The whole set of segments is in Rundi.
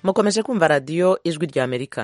mukomeje kumva radiyo ijwi rya amerika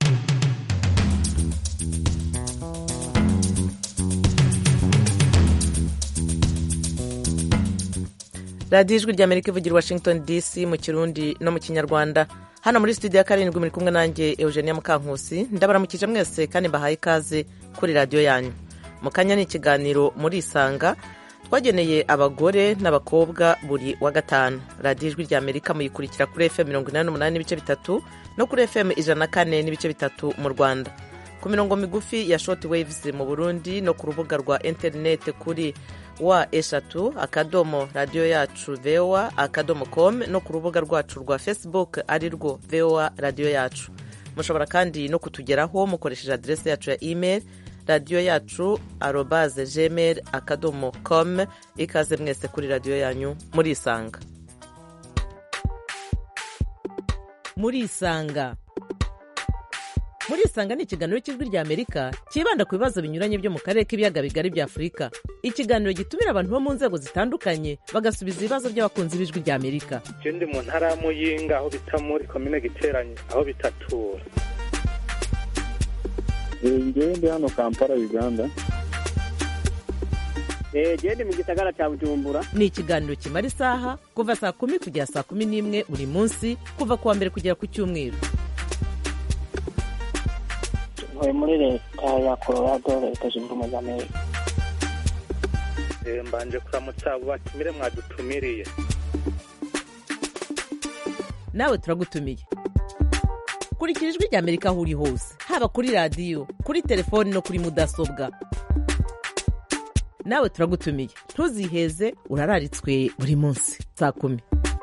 radiyo ijwi rya amerika ivugira washington dc mu kirundi no mu kinyarwanda hano muri studio ya karindwi muri kumwe nanjye eugenia mukankusi ndabaramukije mwese kandi mbahaye ikaze kuri radiyo yanyu mu kanya ni ikiganiro muri isanga twageneye abagore n'abakobwa buri wa gatanu radiyo ijwi rya amerika muyikurikira kuri fm mirongo inani n'umunani n'ibice bitatu no kuri fm ijana na kane n'ibice bitatu mu rwanda ku mirongo migufi ya short waves mu burundi no ku rubuga rwa interineti kuri wa eshatu akadomo radiyo yacu voa akadomo com no ku rubuga rwacu rwa facebook ari rwo voa radiyo yacu mushobora kandi no kutugeraho mukoresheje aderesi yacu ya email radiyo yacu arobaze gmail akadomo com ikaze mwese kuri radiyo yanyu murisanga murisanga murisanga ni ikiganiro cy'ijwi rya amerika cyibanda ku bibazo binyuranye byo mu karere k'ibiyaga bigari bya afurika ikiganiro gitumira abantu bo mu nzego zitandukanye bagasubiza ibibazo by'abakunzi b'ijwi rya amerika ndi mu ntara ya muyinga aho bita muri komine giteranye aho bitatura ngewe ndi hano kampala uganda gende mu gisagara cya bujumbura ni ikiganiro kimara isaha kuva saa kumi kugera saa kumi n'imwe buri munsi kuva ku wa mbere kugera ku cyumweru ntuye muri leta ya colorado leta zunze ubumwe za amerika mbanje kuramutsa abo batumire mwadutumiriye nawe turagutumiye kurikira ijwi rya amerika aho uri hose haba kuri radiyo kuri telefoni no kuri mudasobwa nawe turagutumiye ntuziheze urararitswe buri munsi saa kumi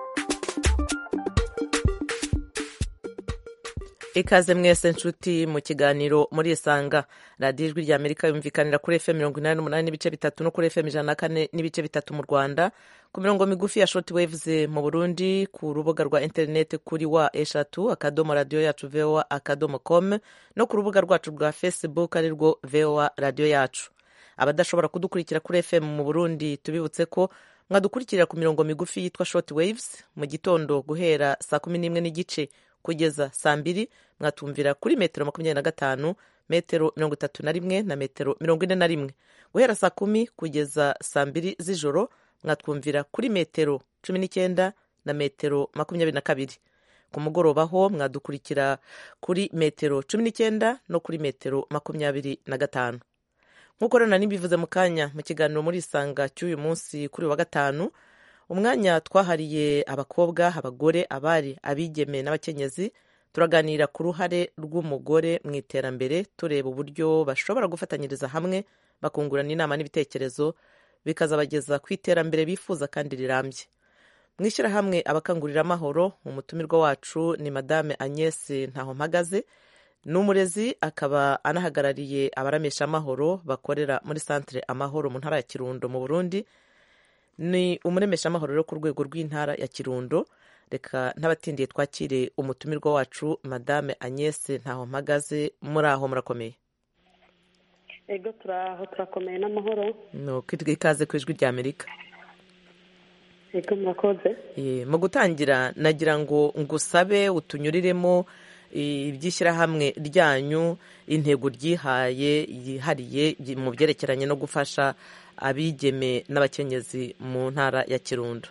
ikaze mwese nshuti mu kiganiro muri isanga radiyo ijwi rya amerika yumvikanira kuri fm mirongo inani n'umunani n'ibice bitatu no kuri fm ijana na kane n'ibice bitatu mu rwanda ku mirongo migufi ya short waves mu burundi ku rubuga rwa interineti kuri wa eshatu akadomo radiyo yacu voa akadomo com no ku rubuga rwacu rwa facebook ari rwo voa radiyo yacu abadashobora kudukurikira kuri fm mu burundi tubibutse ko mwadukurikira ku mirongo migufi yitwa short waves mu gitondo guhera saa kumi n'imwe n'igice kugeza saa mbiri mwatumvira kuri metero makumyabiri na gatanu metero mirongo itatu na rimwe na metero mirongo ine na rimwe guhera saa kumi kugeza saa mbiri z'ijoro mwatwumvira kuri metero cumi n'icyenda na metero makumyabiri na kabiri ku mugoroba ho mwadukurikira kuri metero cumi n'icyenda no kuri metero makumyabiri na gatanu nk'uko rero nanibivuze mu kanya mu kiganiro muri isanga cy'uyu munsi kuri wa gatanu umwanya twahariye abakobwa abagore abari abigeme n'abakenyezi turaganira ku ruhare rw'umugore mu iterambere tureba uburyo bashobora gufatanyiriza hamwe bakungurana inama n'ibitekerezo bikazabageza ku iterambere bifuza kandi rirambye mu ishyirahamwe abakangurira amahoro umutumirwa wacu ni madame agnes ntahompagaze ni umurezi akaba anahagarariye abaramesha amahoro bakorera muri santire amahoro mu ntara ya kirundo mu burundi ni umuremeshamahoro rero ku rwego rw'intara ya kirundo reka n'abatindiye twakire umutumirwa wacu madame agnes ntaho mpagaze muri aho murakomeye ego turaho turakomeye n'amahoro ni ukwitwa ikaze ku ijwi rya amerika ego murakoze mu gutangira nagira ngo ngusabe utunyuriremo iby'ishyirahamwe ryanyu intego ryihaye yihariye mu byerekeranye no gufasha abigeme n'abakenyezi mu ntara ya kirundo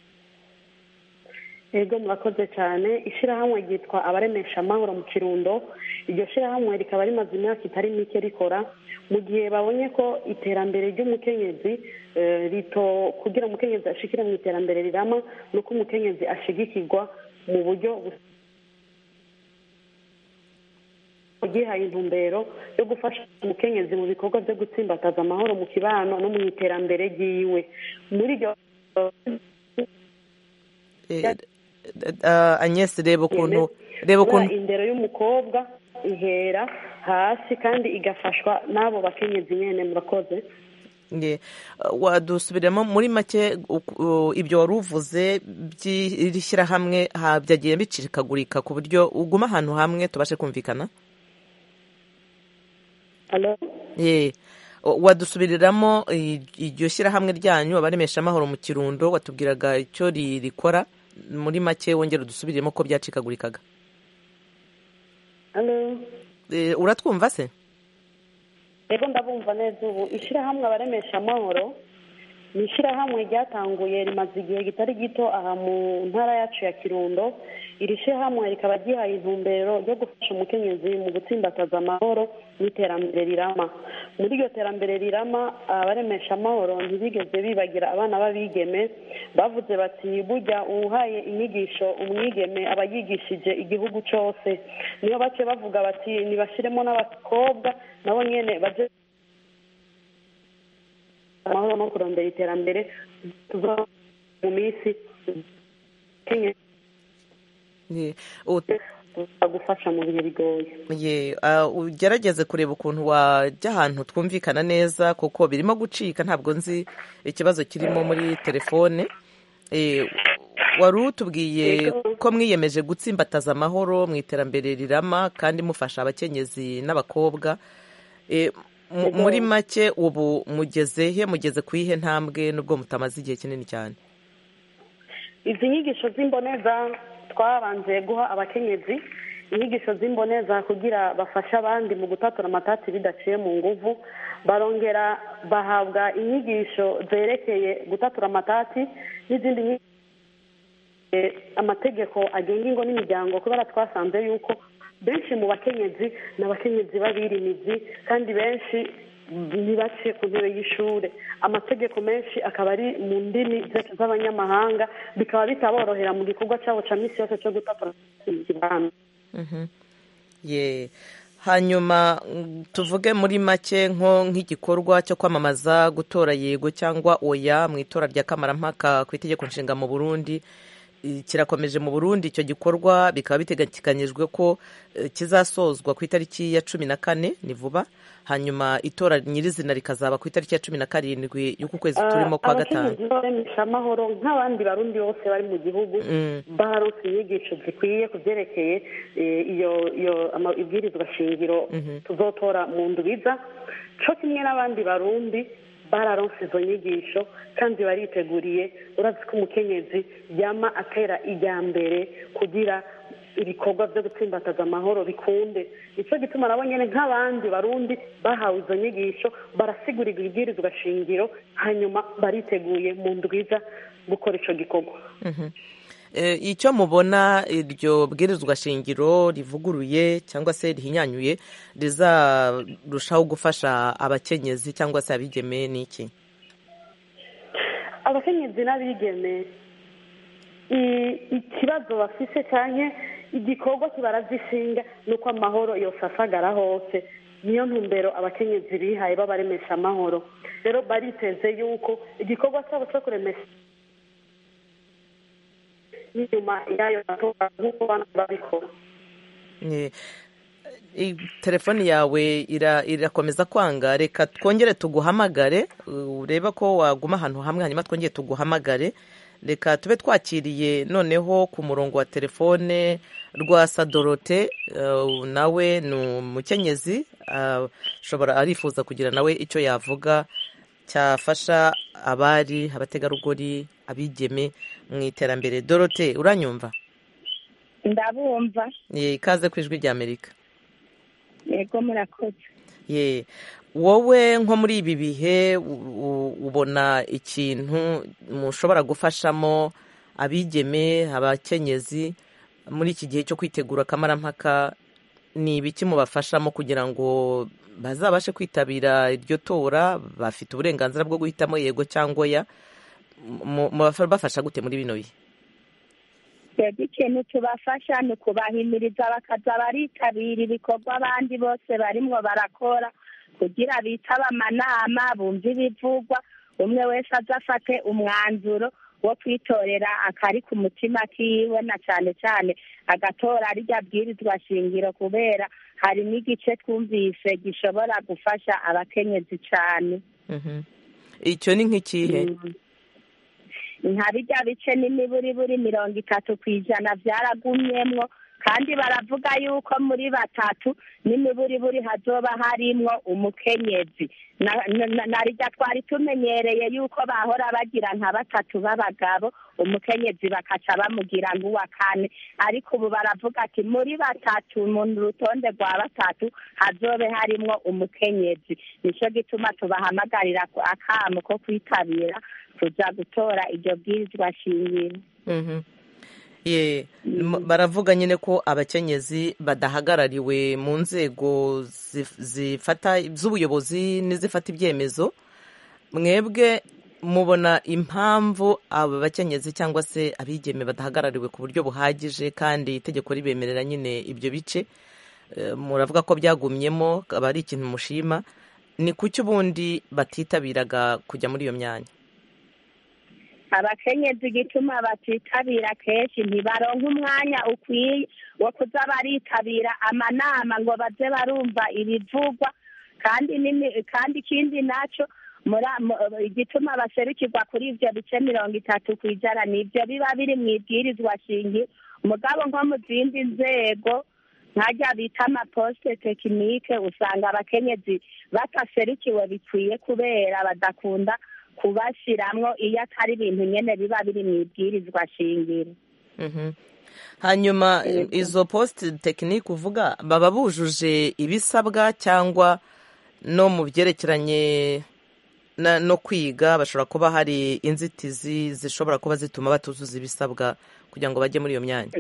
ego murakoze cyane ishyirahamwe ryitwa abaremesha amahoro mu kirundo iryo shyirahamwe rikaba rimaze imyaka itari mike rikora mu gihe babonye ko iterambere ry'umukenyezi rito kugira umukenyezi ashikire mu iterambere rirama ni uko umukenyezi ashigikirwa mu buryo ryihaye intumbero yo gufasha umukenyezi mu bikorwa byo gutsimbataza amahoro mu kibano no mu iterambere ryiwe muri iryo agnes reba ukuntu reba ukuntu indero y'umukobwa ihera hasi kandi igafashwa n'abo bakenyezi nyine murakoze wadusubiramo muri make ibyo wari uvuze by'iri shyirahamwe byagiye bicikagurika ku buryo uguma ahantu hamwe tubashe kumvikana wadusubiriramo iryo shyirahamwe ryanyu abaremesha amahoro mu kirundo watubwiraga icyo rikora muri make wongera udusubiremo ko byacikagurikaga Halo? Eh, uratwumva se Ego ndabumva neza ubu ishyirahamwe abaremesha amahoro ni ishyirahamwe ryatanguye rimaze igihe kitari gito aha mu ntara yacu ya kirundo iri shyirahamwe rikaba ryihaye intumbero yo gufasha umukenyezi mu gutsimbataza amahoro n'iterambere rirama muri iryo terambere rirama abaremesha amahoro ntibigeze bibagira abana b'abigeme bavuze bati burya uwuhaye inyigisho umwigeme aba yigishije igihugu cyose niyo bace bavuga bati nibashyiremo n'abakobwa nabo nyene baje amahoro no kurondera iterambere tuzo mu minsi Kenya Ye, ut- gufasha mu bihe bigoye ye, ah, ugerageze kureba ukuntu wajya ahantu twumvikana neza kuko birimo gucika ntabwo nzi ikibazo kirimo muri telefone Eh, wari utubwiye ko mwiyemeje gutsimbataza amahoro mu iterambere rirama kandi mufasha abakenyezi n'abakobwa Eh, mu- muri make ubu mugeze he mugeze ku ihe ntambwe nubwo mutamaze igihe kinini cyane izi nyigisho z'imboneza twabanje guha abakenyezi inyigisho z'imboneza kugira bafashe abandi mu gutatura amatati bidaciye mu nguvu barongera bahabwa inyigisho zerekeye gutatura amatati n'izindi nyigisho eh, amategeko agenga ingo n'imiryango kubera twasanze yuko benshi mu bakenyezi ni abakenyezi b'abirimizi kandi benshi ntibaciye ku ntebe y'ishuri amategeko menshi akaba ari mu ndimi zacu z'abanyamahanga bikaba bitaborohera mu gikorwa cyabo cya minsi yose cyo gutatura ikibanza Mhm. ye hanyuma mm, tuvuge muri make nko nk'igikorwa cyo kwamamaza gutora yego cyangwa oya mu itora rya kamarampaka ku itegeko nshinga mu burundi I- kirakomeje mu burundi icyo gikorwa bikaba biteganyijwe ko eh, kizasozwa ku itariki ya cumi na kane ni vuba hanyuma itora nyirizina rikazaba ku itariki ya cumi na karindwi y'uku kwezi turimo kwa gatanu abakenyezi baremesha amahoro nk'abandi barundi bose bari mu gihugu Mm. baronse inyigisho zikwiye ku byerekeye eh, iyo iyo ama- ibwirizwa shingiro tuzotora mu ndubiza co kimwe n'abandi barundi bararonse izo nyigisho kandi bariteguriye urazi ko umukenyezi yama atera ijya mbere kugira ibikorwa byo gutsimbataza amahoro bikunde nicyo gituma nabo nyine nk'abandi barundi bahawe izo nyigisho barasigurirwa ibwirizwa shingiro hanyuma bariteguye mu ndwiza gukora ico gikorwa Mhm. Eh, icyo mubona iryo bwirizwa shingiro rivuguruye cyangwa se rihinyanyuye rizarushaho gufasha abakenyezi cyangwa se abigeme ni iki abakenyezi n'abigeme i- ikibazo bafise cyane igikorwa kibaragishinga ni uko amahoro yose asagara hose niyo ntumbero abakenyezi bihaye babaremesha amahoro rero bariteze yuko igikorwa cyabo cyo kuremesha n'inyuma y'ayo matora nk'uko bana babikora Eh, i- telefoni yawe ira- irakomeza kwanga reka twongere tuguhamagare uh, urebe ko waguma ahantu hamwe hanyuma twongere tuguhamagare reka tube twakiriye noneho ku murongo wa telefone rwa sadorote uh, nawe ni umukenyezi uh, ashobora arifuza kugira nawe icyo yavuga cyafasha abari abategarugori abigeme mu iterambere dorote uranyumva ndabumva ye ikaze ku ijwi ry'amerika yego murakoze ye wowe nko muri ibi bihe u- u- ubona ikintu mushobora gufashamo abigeme abakenyezi muri iki gihe cyo kwitegura akamarampaka ni ibiki mubafashamo kugira ngo bazabashe kwitabira iryo tora bafite uburenganzira bwo guhitamo yego cyangwa oya Mu- mubafasha gute muri bino bihe twebwe ikintu tubafasha ni ukubahimiriza bakaza baritabira ibikorwa abandi bose barimwo barakora kugira bitabe amanama bumve ibivugwa umwe wese aza afate umwanzuro wo kwitorera akari ku mutima kiwe na cyane cyane agatora rirya bwirizwa shingiro kubera hari n'igice twumvise gishobora gufasha abakenyezi cyane Mhm. icyo ni nk'ikihe nka bijya bice n'imiburiburi mirongo itatu ku ijana byaragumyemwo kandi baravuga yuko muri batatu n'imiburiburi hazoba harimwo umukenyezi Na- na- na- narirya twari tumenyereye yuko bahora bagira nka batatu b'abagabo umukenyezi bakaca bamugira nk'uwa kane ariko ubu baravuga ati muri batatu mu rutonde rwa batatu hazobe harimwo umukenyezi nico gituma tubahamagarira ku- akamo ko kwitabira kuja gutora iryo bwirizwa shingiro Mhm. Ye, m- baravuga nyine ko abakenyezi badahagarariwe mu nzego zif- zifata z'ubuyobozi n'izifata ibyemezo mwebwe mubona impamvu aba bakenyezi cyangwa se abigeme badahagarariwe ku buryo buhagije kandi itegeko ribemerera nyine ibyo bice Eh, muravuga ko byagumyemo aba ari ikintu mushima ni kuki ubundi batitabiraga kujya muri iyo myanya abakenyezi igituma batitabira kenshi ntibaronka umwanya ukwiye wo kuza baritabira amanama ngo baze barumva ibivugwa kandi n'imi- kandi ikindi naco mura- mu- igituma baserukirwa kuri ivyo bice mirongo itatu ku ijana nivyo biba biri mu ibwirizwa shingiro mugabo nko mu zindi nzego nkajya bita amaposite tekinike usanga abakenyezi bataserukiwe bikwiye kubera badakunda kubashiramwo iyo atari ibintu nyene biba biri mu ibwirizwa shingiro Mhm. hanyuma izo post tekinike uvuga baba bujuje ibisabwa cyangwa no mu byerekeranye na- no kwiga bashobora kuba hari inzitizi zishobora kuba zituma batuzuza ibisabwa kugira ngo bajye muri iyo myanya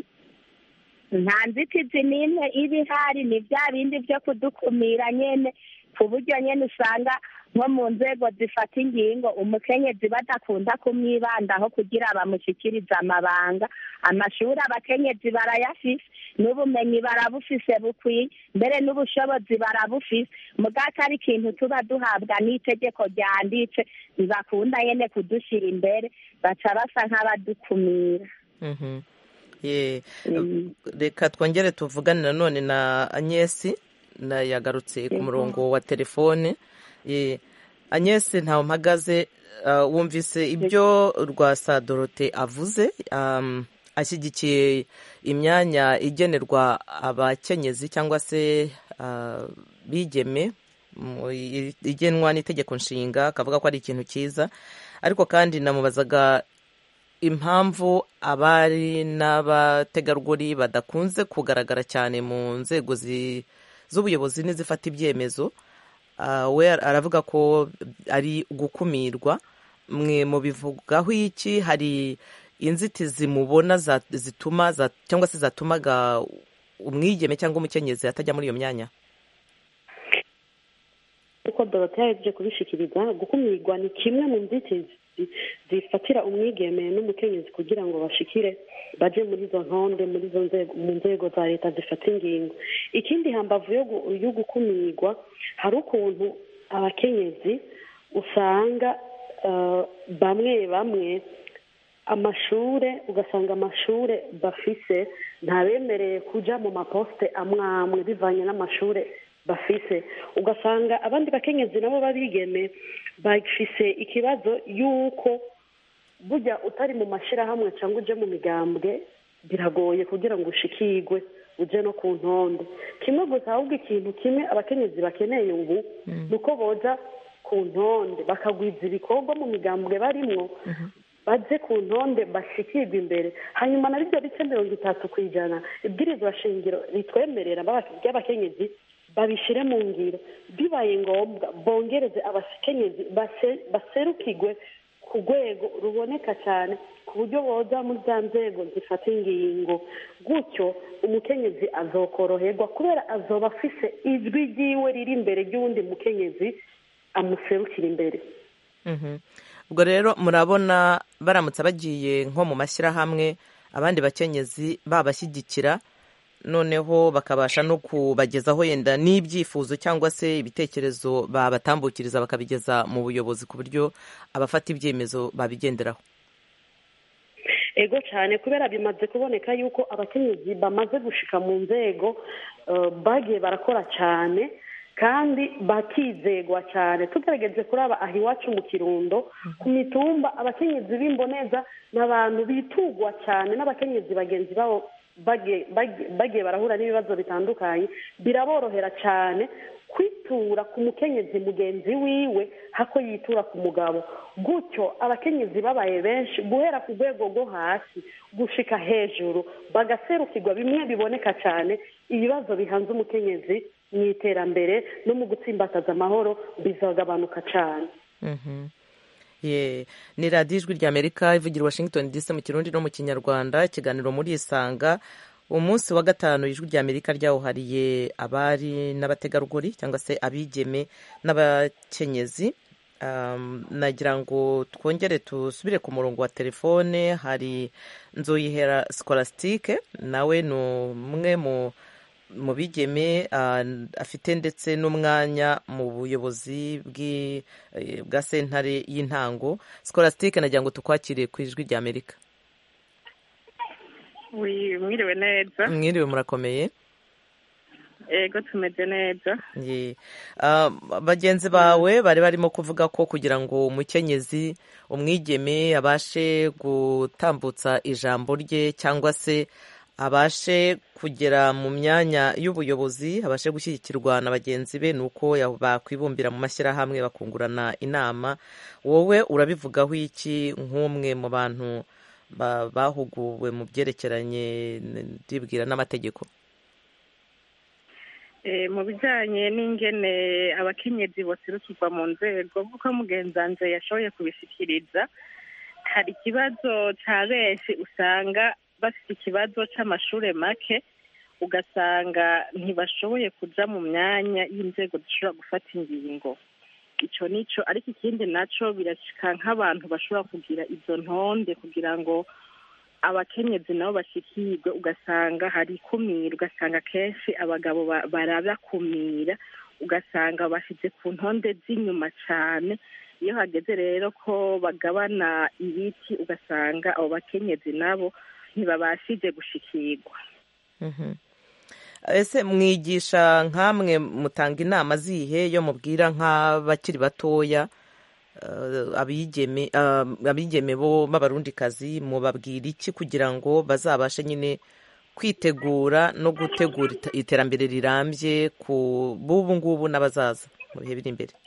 nta nzitizi n'imwe iba ihari ni bya bindi byo kudukumira nyene ku buryo nyene usanga nko mu nzego zifata ingingo umukenyezi badakunda kumwibandaho kugira bamushyikirize amabanga amashuri abakenyezi barayafise n'ubumenyi barabufise bukwiye mbere n'ubushobozi barabufise mugako ari ikintu tuba duhabwa n'itegeko ryanditse ntibakunda nyene kudushyira imbere baca basa nk'abadukumira Mhm. Ye, Mm. reka twongere tuvugane nanone na agnesi na yagarutse ku murongo wa telefone Ye, agnesi ntawe mpagaze uh, wumvise ibyo rwasa dorote avuze um, ashyigikiye imyanya igenerwa abakenyezi cyangwa se uh, bigeme mu- i- igenwa n'itegeko nshinga akavuga ko ari ikintu cyiza ariko kandi namubazaga impamvu abari n'abategarugori badakunze kugaragara cyane mu nzego zi- z'ubuyobozi n'izifata ibyemezo Ah, we aravuga ko ari gukumirwa mwe mubivugaho iki hari inzitizi mubona za- zituma za- cyangwa se zatumaga umwigeme cyangwa umukenyezi atajya muri iyo myanya uko dorote yaje kubishikiriza gukumirwa ni kimwe mu nzitizi zifatira umwigeme n'umukenyezi kugira ngo bashikire baje muri izo ntonde muri izo nzego mu nzego za leta zifata ingingo ikindi hambavu yo gu- yo gukumirwa hari ukuntu abakenyezi usanga eh, bamwe bamwe amashure ugasanga amashure bafise ntabemereye kuja mu maposite amwe amwe bivanye n'amashure bafise ugasanga abandi bakenyezi nabo babigeme bafise ikibazo y'uko burya utari mu mashyirahamwe cyangwa uje mu migambwe biragoye kugira ngo ushikirwe uje no ku ntonde kimwe gusa ahubwo ikintu kimwe abakenyezi bakeneye ubu ni uko boza ku ntonde bakagwiza ibikorwa mu migambwe barimwo baze ku ntonde bashikirwe imbere hanyuma na bibyo bice mirongo itatu ku ijana ibwirizwa shingiro ritwemerera ry'abakenyezi babishyire mu ngiro bibaye ngombwa bongereze abakenyezi base- baserukirwe ku rwego ruboneka cyane ku buryo boza muri za nzego zifata ingingo gutyo umukenyezi azokoroherwa kubera azoba afise ijwi ryiwe riri imbere ry'uwundi mukenyezi amuserukira imbere Mhm. ubwo rero murabona baramutse bagiye nko mu mashyirahamwe abandi bakenyezi babashyigikira noneho bakabasha no kubagezaho yenda n'ibyifuzo cyangwa se ibitekerezo babatambukiriza bakabigeza mu buyobozi ku buryo abafata ibyemezo babigenderaho ego cyane kubera bimaze kuboneka yuko abakenyezi bamaze gushika mu nzego eh, bagiye barakora cyane kandi bakizegwa cyane tugerageje kuraba aha iwacu mu kirundo ku mitumba abakenyezi b'imboneza ni abantu bitugwa cyane n'abakenyezi bagenzi babo bagiye bagiye- bagiye barahura n'ibibazo bitandukanye biraborohera cyane kwitura ku mukenyezi mugenzi wiwe hako yitura ku mugabo gutyo abakenyezi babaye benshi guhera ku rwego rwo hasi gushika hejuru bagaserukirwa bimwe biboneka cyane ibibazo bihanze umukenyezi mu iterambere no mu gutsimbataza amahoro bizagabanuka cyane Mhm. Ye, ni radiyo ijwi rya amerika ivugira i washington dc mu kirundi no mu kinyarwanda ikiganiro muri isanga umunsi wa gatanu ijwi rya amerika ryawuhariye abari n'abategarugori cyangwa se abigeme n'abakenyezi Um, nagira ngo twongere tusubire ku murongo wa telefone hari nzoyihera scolastique nawe ni umwe mu mu bigeme ah, afite ndetse n'umwanya mu buyobozi bw'i- eh, bwa sentare y'intango scolastique nagira ngo tukwakire ku ijwi rya amerika wi mwiriwe neza mwiriwe murakomeye ego tumeze neza Ye. Ah, bagenzi bawe bari barimo kuvuga ko kugira ngo umukenyezi umwigeme abashe gutambutsa ijambo rye cyangwa se abashe kugera mu myanya y'ubuyobozi abashe gushyigikirwa na bagenzi be ni uko ya- bakwibumbira mu mashyirahamwe bakungurana inama wowe urabivugaho iki nk'umwe mu bantu ba- bahuguwe mu byerekeranye n- ndibwira n'amategeko Eh, mu bijyanye n'ingene abakenyezi boserukirwa mu nzego nk'uko mugenzanze yashoboye kubishyikiriza hari ikibazo cya benshi usanga bafite ikibazo cy'amashuri make ugasanga ntibashoboye kuja mu myanya y'inzego zishobora gufata ingingo icyo nicyo ariko ikindi nacyo birashika nk'abantu bashobora kugira izo ntonde kugira ngo abakenyezi nabo bashikirwe ugasanga hari ikumira ugasanga kenshi abagabo ba- barabakumira ugasanga bashyize ku ntonde z'inyuma cyane iyo hageze rero ko bagabana ibiti ugasanga abo bakenyezi nabo ntibabashije gushikirwa Mhm. ese mwigisha nk'amwe mutanga inama zihe yo mubwira nk'abakiri batoya eh, abigeme ah, abigeme bo b'abarundikazi mubabwira iki kugira ngo bazabashe nyine kwitegura no gutegura ita- iterambere rirambye ku b'ubu ngubu n'abazaza mu bihe biri imbere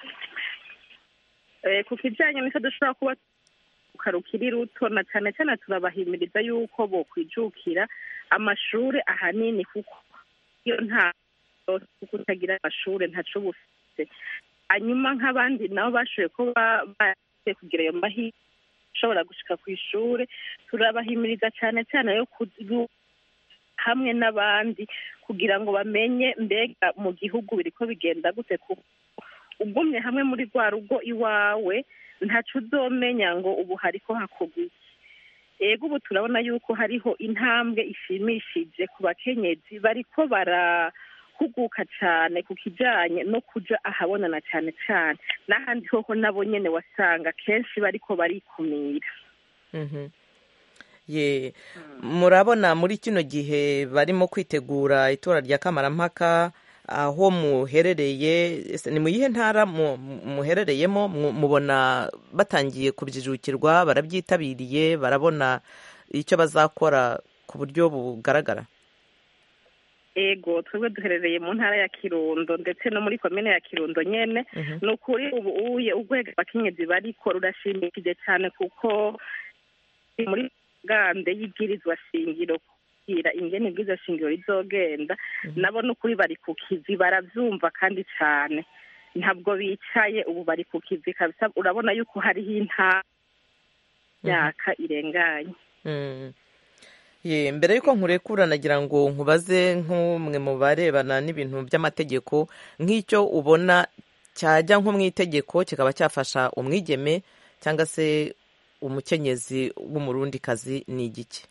Eh, ku kijyanye n'icyo dushobora kuba rukiri ruto na cyane cyane turabahimiriza yuko bokwijukira amashuri ahanini kuko iyo nta kuko utagira amashuri ntaco uba ufite hanyuma nk'abandi nabo bashoboye kuba bagiye kugira ayo mahirwe ashobora gushika ku ishuri turabahimiriza cyane cyane yo ku- hamwe n'abandi kugira ngo bamenye mbega mu gihugu biriko bigenda gute kuko ugumye hamwe muri rwa rugo iwawe ntaco uzomenya ngo ubu hariko hakorwa iki ego ubu turabona yuko hariho intambwe ishimishije ku bakenyezi bariko barahuguka cyane ku kijanye no kuja ahabonana cyane cyane n'ahandi hoho nabo nyene wasanga kenshi bariko barikumira Mhm. ye murabona muri kino gihe barimo kwitegura itora rya kamarampaka aho muherereye ese ni mu yihe ntara mu- muherereyemo mu- mubona batangiye kubyijukirwa barabyitabiriye barabona icyo bazakora ku buryo bugaragara ego twebwe duherereye mu ntara ya kirundo ndetse no muri komine ya kirundo nyene Mhm. ni ukuri ubu uye urwego abakenyezi bariko rurashimikije cyane kuko muri gande y'ibwirizwa shingiro kugira ingene ibwirizwa shingiro rizogenda nabo ni ukuri bari ku kivi baravyumva kandi cane ntabwo bicaye ubu bari ku kivi kabisa urabona yuko hariho intara myaka irenganye Mm. ye mbere y'uko nkurekura nagira ngo nkubaze nk'umwe mu barebana n'ibintu by'amategeko nk'icyo ubona cyajya nko mu itegeko kikaba cyafasha umwigeme cyangwa se umukenyezi w'umurundikazi ni igiki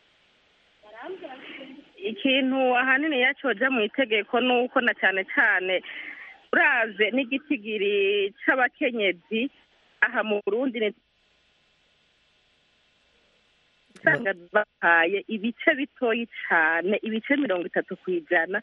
ikintu ahanini yacoja mu itegeko ni uko na cyane cyane uraze n'igitigiri c'abakenyezi aha mu burundi ni usanga bahaye ibice bitoyi cane ibice mirongo itatu ku ijana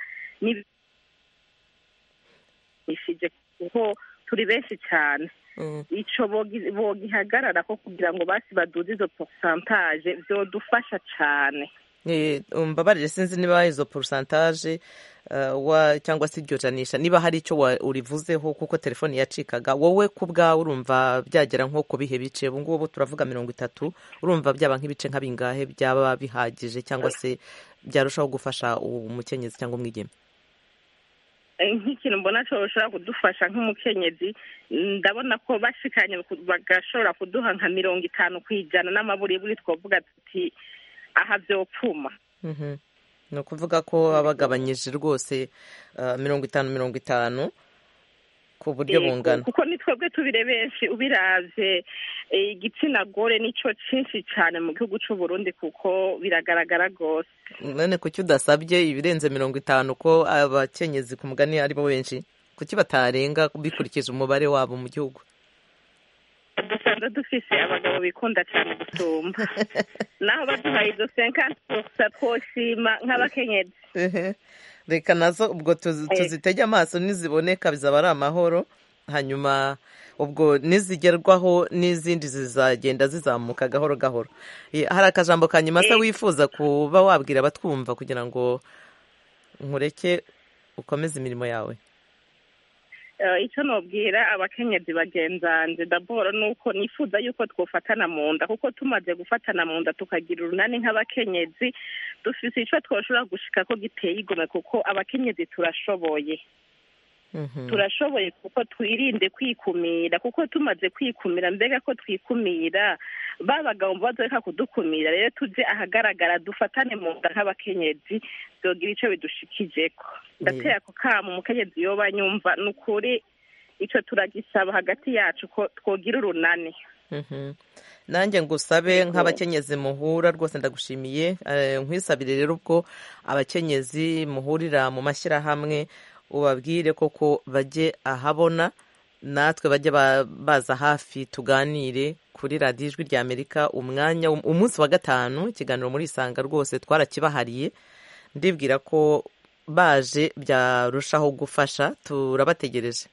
nibishije kuko turi benshi cane Mm. ico bogi- bogihagarara ko kugira ngo basi baduze izo pourcentage vyodufasha cane Eh, umbabarire sinzi niba izo porosantaje cyangwa se iryo janisha niba hari icyo wa- urivuzeho kuko telefoni yacikaga wowe ku bwawe urumva byagera nko ku bihe bice ubu ngubu turavuga mirongo itatu urumva byaba nk'ibice nka bingahe byaba bihagije cyangwa se byarushaho gufasha umukenyezi cyangwa umwigeme Eh, nk'ikintu mbona cyoshobora kudufasha nk'umukenyezi ndabona ko bashikanye ku- bagashobora kuduha nka mirongo itanu ku ijana n'amaburiburi twavuga tuti aha vyopfuma Mhm. ni ukuvuga ko babagabanyije rwose ah, mirongo itanu mirongo itanu ku buryo Yego, bungana kuko ni twebwe tubire benshi ubiravye eh, igitsina gore nico cinshi cane mu gihugu c'u Burundi kuko biragaragara rwose none kuki udasabye ibirenze mirongo itanu ko abakenyezi ku mugani ari bo benshi kuki batarenga bikurikije umubare wabo mu gihugu dusanzwe dufise abagabo bikunda cane gusumba naho baduhaye izo senkanti gusa twoshima nk'abakenyezi Ehe. reka nazo ubwo tuzi- Eh. tuzitege amaso niziboneka bizaba ari amahoro hanyuma ubwo nizigerwaho n'izindi zizagenda zizamuka gahoro gahoro Eh, hari akajambo ka nyuma se Eh. wifuza kuba wabwira abatwumva kugira ngo nkureke ukomeze imirimo yawe Eh, icyo nobwira abakenyezi bagenzanje daboro ni uko nifuza yuko twofatana mu nda kuko tumaze gufatana mu nda tukagira urunani nk'abakenyezi dufise ico twoshobora gushika ko giteye igomwe kuko abakenyezi turashoboye Mhm. turashoboye kuko twirinde kwikumira kuko tumaze kwikumira mbega ko twikumira ba bagabo mbo bazoreka kudukumira rero tuje ahagaragara dufatane mu nda nk'abakenyezi vyogira ico bidushikijeko ndateye ako kamo umukenyezi yoba nyumva ni ukuri ico turagisaba hagati yacu ko twogira urunani Mhm. nanjye ngusabe nk'abakenyezi muhura rwose ndagushimiye Eh, nkwisabire rero ubwo abakenyezi muhurira mu mashyirahamwe ubabwire koko bajye ahabona natwe bajye ba- baza hafi tuganire kuri radiyo ijwi rya amerika umwanya umunsi wa gatanu ikiganiro muri isanga rwose twarakibahariye ndibwira ko baje byarushaho gufasha turabategereje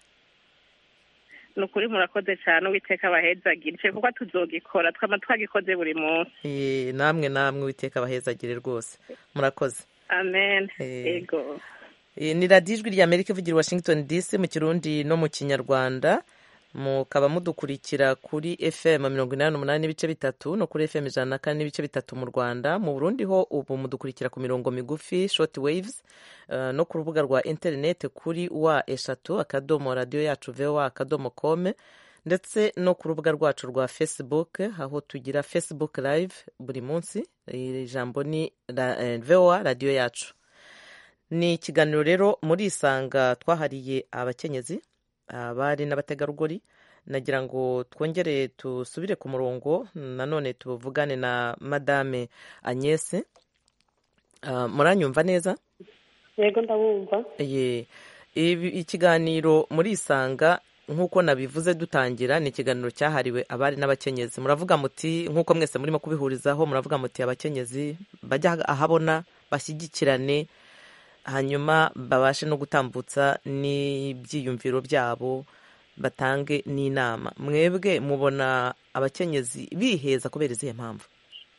ni ukuri murakoze cane uwiteka abahezagire kuko tuzogikora twama twagikoze buri munsi Eh, namwe namwe witeka abahezagire rwose murakoze amen Eh. ego Eh, ni radiyo ijwi rya amerika ivugira i washington dc mu kirundi no mu kinyarwanda mukaba mudukurikira kuri fm mirongo inani n'umunani n'ibice bitatu no kuri fm ijana na kane n'ibice bitatu mu rwanda mu burundi ho ubu mudukurikira ku mirongo migufi short waves eh, no ku rubuga rwa interineti kuri wa eshatu akadomo radiyo yacu voa akadomo kome ndetse no ku rubuga rwacu rwa facebook aho tugira facebook live buri munsi iri jambo ni ra- eh, voa radiyo yacu ni ikiganiro rero muri isanga twahariye abakenyezi abari n'abategarugori nagira ngo twongere dusubire ku murongo nanone tuvugane na madame agnese Ah, muranyumva neza yego ndabumva Ye, ibi- ikiganiro muri isanga nk'uko nabivuze dutangira ni ikiganiro cyahariwe abari n'abakenyezi muravuga muti nk'uko mwese murimo kubihurizaho muravuga muti abakenyezi bajya ahabona bashyigikirane hanyuma babashe no gutambutsa n'ibyiyumviro byabo batange n'inama mwebwe mubona abakenyezi biheza kubera izihe mpamvu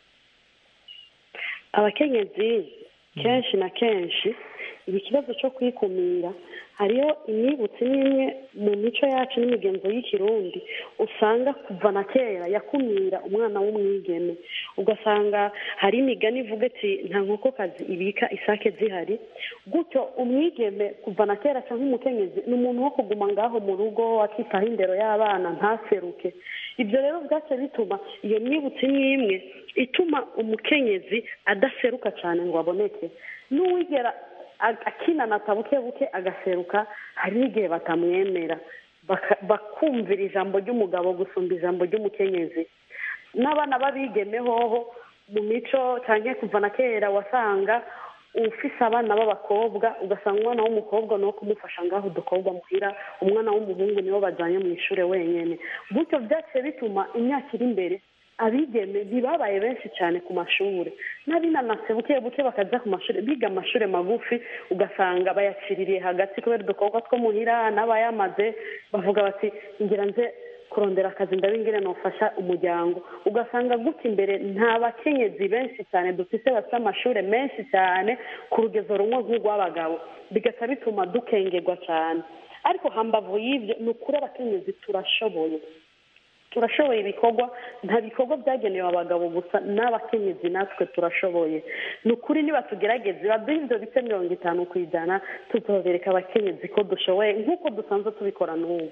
abakenyezi kenshi na kenshi iki kibazo cyo kwikumira hariyo imyibutso imwe mu mico yacu n'imigenzo y'ikirundi usanga kuva na kera yakumira umwana w'umwigeme ugasanga hari imigani ivuga ati nta nkokokazi ibika isake zihari gutyo umwigeme kuva na kera cyangwa umukenyezi ni umuntu wo kuguma ngaho mu rugo akitaho indero y'abana ntaseruke ibyo rero bwace bituma iyo myibutso imwe imwe ituma umukenyezi adaseruka cyane ngo aboneke n'uwigera a- akinanata buke buke agaseruka hari n'igihe batamwemera Baka- bakumvira ijambo ry'umugabo gusumba ijambo ry'umukenyezi n'abana b'abigeme hoho mu mico cyangwa kuva na kera wasanga ufise abana b'abakobwa ugasanga umwana w'umukobwa ni uwo kumufasha ngaho udukobwa muhira umwana w'umuhungu niwo bajyanye mu ishuri wenyine gutyo byaciye bituma imyaka iri imbere abigeme ntibabaye benshi cyane ku mashuri n'abinanase buke buke bakajya ku mashuri biga amashuri magufi ugasanga bayaciririye hagati kubera udukobwa two muhira n'abayamaze bavuga bati ngira nze kurondera akazi ndabingire nofasha umuryango ugasanga gutya imbere nta bakenyezi benshi cyane dufite bafite amashuri menshi cyane ku rugezo rumwe nk'urw'abagabo bigaca bituma dukengerwa cyane ariko hambavu y'ibyo ni ukuri abakenyezi turashoboye turashoboye ibikorwa nta bikorwa byagenewe abagabo gusa n'abakenyezi natwe turashoboye ni ukuri niba tugerageze baduhe ibyo bice mirongo itanu ku ijana tuzobereka abakenyezi ko dushoboye nk'uko dusanzwe tubikora n'ubu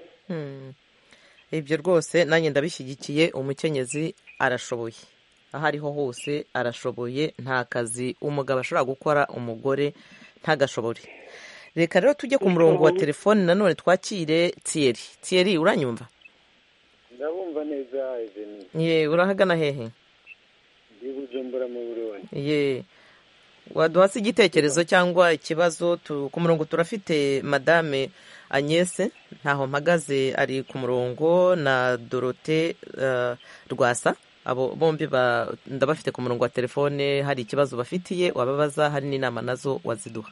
ibyo rwose nanjye ndabishyigikiye umukenyezi arashoboye aho ariho hose arashoboye nta kazi umugabo ashobora gukora umugore ntagashobore reka rero tujye ku murongo wa telefoni nanone twakire tiyeri tiyeri uranyumva ndabumva neza eveni ye urahagana hehe ndi bujumbura mu burundi ye waduha se igitekerezo cyangwa ikibazo tu- ku murongo turafite madame agnese ntaho mpagaze ari ku murongo na dorote eh, rwasa abo bombi ba- ndabafite ku murongo wa telefone hari ikibazo bafitiye wababaza hari n'inama nazo waziduha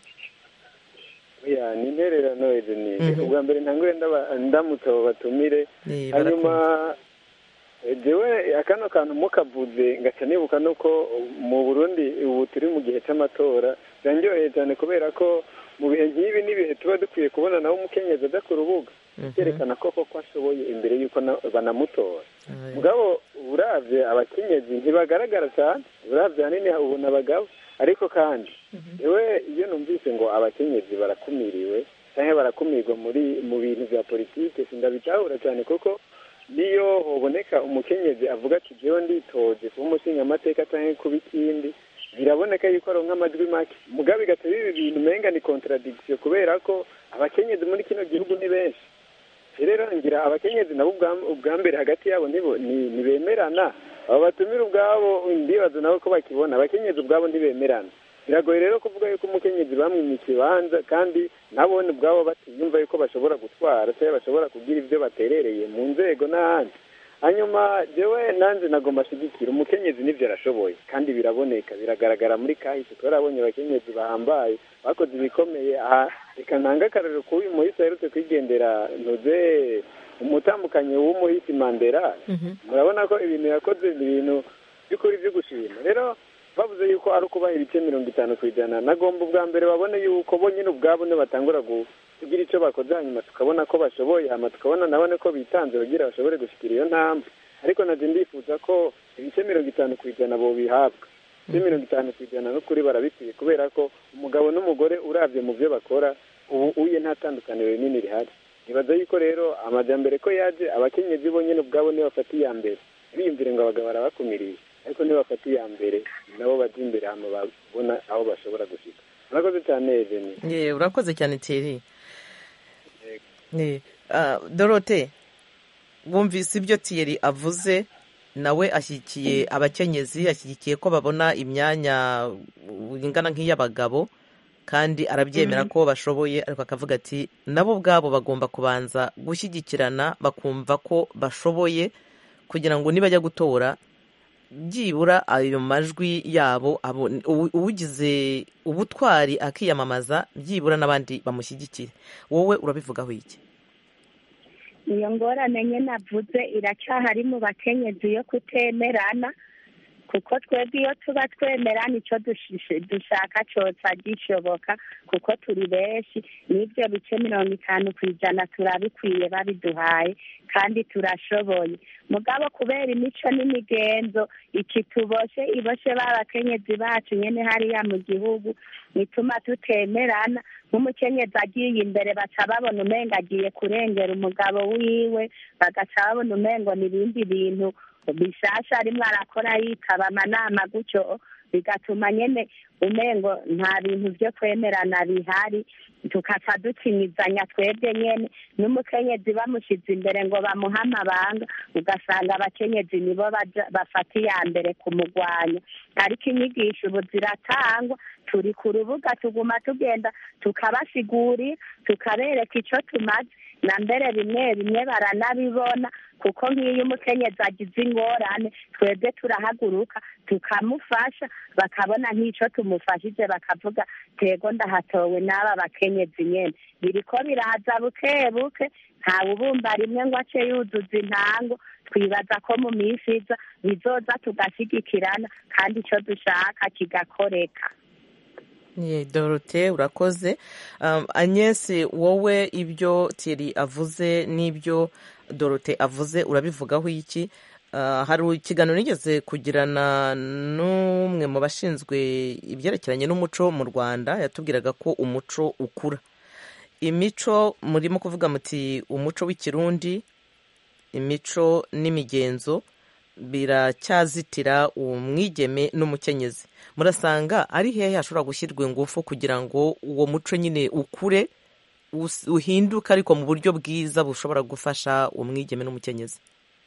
ya ni intererano eveni Mhm. ubwa mbere ntangure ndaba- ndamutse abo batumire Eh, hanyuma eh, jewe akano kantu mukavuze ngaca nibuka nuko mu burundi ubu turi mu gihe cy'amatora birandyoheye cyane kubera ko mu bihe nk'ibi n'ibihe tuba dukwiye kubona nawe umukenyezi aja ku rubuga byerekana ko koko ashoboye imbere y'uko na- banamutora mugabo uravye abakenyezi ntibagaragara cyane uravye hanini ubona abagabo ariko kandi ewe iyo numvise ngo abakenyezi barakumiriwe cyangwa barakumirwa muri mu bintu bya politike sindabitahura cyane kuko niyo hoboneka umukenyezi avuga ati jewe nditoje kuba umushingamateka cyangwa kuba ikindi biraboneka yuko aronka amajwi make mugabo bigatuma ibi bintu umenga ni contradiction kubera ko abakenyezi muri kino gihugu ni benshi rero ngira abakenyezi nabo ubwa- ubwa mbere hagati yabo nibo ni- ntibemerana abo batumira ubwabo ndibaza nabo ko bakibona abakenyezi ubwabo ntibemerana biragoye rero kuvuga yuko umukenyezi bamwimye ikibanza kandi nabone ubwabo batiyumva yuko bashobora gutwara cyangwa bashobora kugira ibyo baterereye mu nzego n'ahandi hanyuma jewe nanjye nagomba ashyigikira umukenyezi n'ibyo arashoboye kandi biraboneka biragaragara muri kahise twarabonye abakenyezi bahambaye bakoze ibikomeye aha reka ntange akarero k'uyu muhisi aherutse kwigendera ntuze umutambukanyi w'umuhisi mandela murabona ko ibintu yakoze ni ibintu by'ukuri byo gushima rero bavuze yuko ari ukubaha ibice mirongo itanu ku ijana nagomba ubwa mbere babone yuko bo nyine ubwabo nibatangura gu- kugira icyo bakoze hanyuma tukabona ko bashoboye hanyuma tukabona nabone ko bitanze kugira bashobore gushyikira iyo ntambwe ariko nabyo ndifuza ko ibice mirongo itanu ku ijana bo bihabwa ibice mirongo itanu ku ijana n'ukuri barabikwiye kubera ko umugabo n'umugore urabye mu byo bakora ubu uye nta tandukaniro rinini rihari nibaza yuko rero amajyambere ko yaje abakenyezi bo nyine ubwabo nibo bafata iya mbere biyumvire ngo abagabo barabakumiriye ariko nibo bafata iya mbere nabo bajya imbere hano babona aho bashobora gushyika murakoze cyane eveni ye urakoze cyane tiyeri dorote wumvise ibyo tiyeri avuze nawe ashyigikiye abakenyezi ashyigikiye ko babona imyanya ingana nk'iy'abagabo kandi arabyemera ko bashoboye ariko akavuga ati nabo ubwabo bagomba kubanza gushyigikirana bakumva ko bashoboye kugira ngo nibajya gutora byibura ayo majwi yabo uwugize ubutwari akiyamamaza byibura n'abandi bamushyigikire wowe urabivugaho iki iyo ngorane nyine avuze iracyahari mu bakenyezi yo kutemerana kuko twebwe iyo tuba twemerana icyo dushaka cyose gishoboka kuko turi benshi n'ibyo bice mirongo itanu ku ijana turabikwiye babiduhaye kandi turashoboye mugabo kubera imico n'imigenzo iki tuboshe iboshe b'abakenyezi bacu nyine hariya mu gihugu bituma tutemerana nk'umukenyezi agiye imbere baca babona umenga agiye kurengera umugabo wiwe bagaca babona umengo n'ibindi bintu bishasha arimo arakora yitaba amanama gutyo bigatuma nyine umengo nta bintu byo kwemerana bihari tukaca dukinyizanya twebwe nyine n'umukenyezi bamushyize imbere ngo bamuhe amabanga ugasanga abakenyezi nibo bafata iya mbere kumugwanya ariko inyigisho ubu ziratangwa turi ku rubuga tuguma tugenda tukabasigurira tukabereka icyo tumaze na mbere bimwe bimwe baranabibona kuko nk'iyo umukenyezi agize ingorane twebwe turahaguruka tukamufasha bakabona nk'ico tumufashije bakavuga tego ndahatowe n'aba bakenyezi nyene biriko biraza buke buke ntawe ubumba rimwe ngo ace yuzuza intango twibaza ko mu minsi iza bizoza tugashyigikirana kandi icyo dushaka kigakoreka Ye, dorote urakoze um, agnes wowe ibyo thierry avuze n'ibyo dorote avuze urabivugaho iki uh, hari ikiganiro nigeze kugirana n'umwe mu bashinzwe ibyerekeranye n'umuco mu rwanda yatubwiraga ko umuco ukura imico murimo kuvuga muti umuco w'ikirundi imico n'imigenzo biracyazitira umwigeme n'umukenyezi murasanga ari hehe hashobora gushyirwa ingufu kugira ngo uwo muco nyine ukure us- uhinduke ariko mu buryo bwiza bushobora gufasha umwigeme n'umukenyezi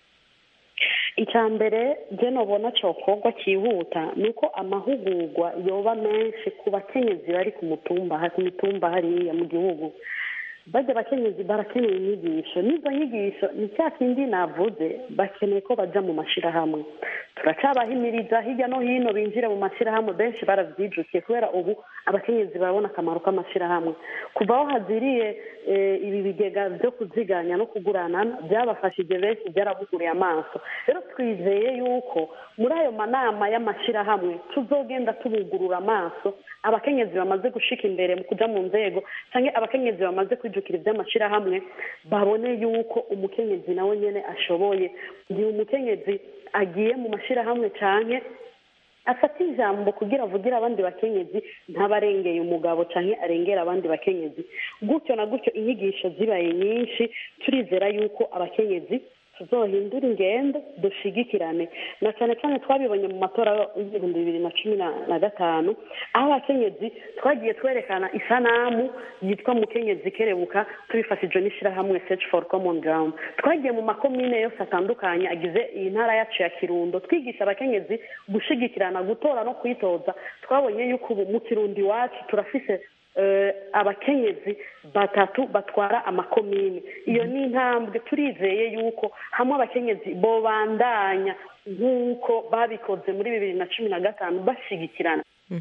icya mbere byo nubona cyokorwa cyihuta ni uko amahugurwa yoba menshi ku bakenyezi bari ku mutumba ku mitumba hariya mu gihugu bajya abakenyezi barakeneye inyigisho n'izo nyigisho ni cya kindi navuze bakeneye ko bajya mu mashyirahamwe turacyabahimiriza hirya no hino binjire mu mashyirahamwe benshi barabyijukiye kubera ubu abakenyezi barabona akamaro k'amashyirahamwe kuva aho haziriye eh, ibi bigega byo kuziganya no kugurana byabafashije benshi byarabuguriye amaso rero twizeye yuko muri ayo manama y'amashyirahamwe tuzogenda tubugurura amaso abakenyezi bamaze gushika imbere mu kuja mu nzego cyangwa abakenyezi bamaze kwijukira iby'amashyirahamwe babone yuko umukenyezi nawe nyene ashoboye igihe umukenyezi agiye mu mashyirahamwe cyane afata ijambo kugira avugire abandi bakenyezi ntabarengeye umugabo cyangwa arengera abandi bakenyezi gutyo na gutyo inyigisho zibaye nyinshi turizera yuko abakenyezi tuzohindura ingendo dushigikirane na cyane cyane twabibonye mu matora y'ibihumbi bibiri na cumi na na gatanu aho abakenyezi twagiye twerekana isanamu yitwa mukenyezi kerebuka tubifashijwe n'ishyirahamwe search for common ground twagiye mu makomine yose atandukanye agize iyi ntara yacu ya kirundo twigisha abakenyezi gushigikirana gutora no kwitoza twabonye yuko ubu mu kirundo iwacu turafise eh, abakenyezi batatu batwara amakomine iyo ni intambwe turizeye yuko hamwe abakenyezi bobandanya nk'uko babikoze muri bibiri na cumi na gatanu bashyigikirana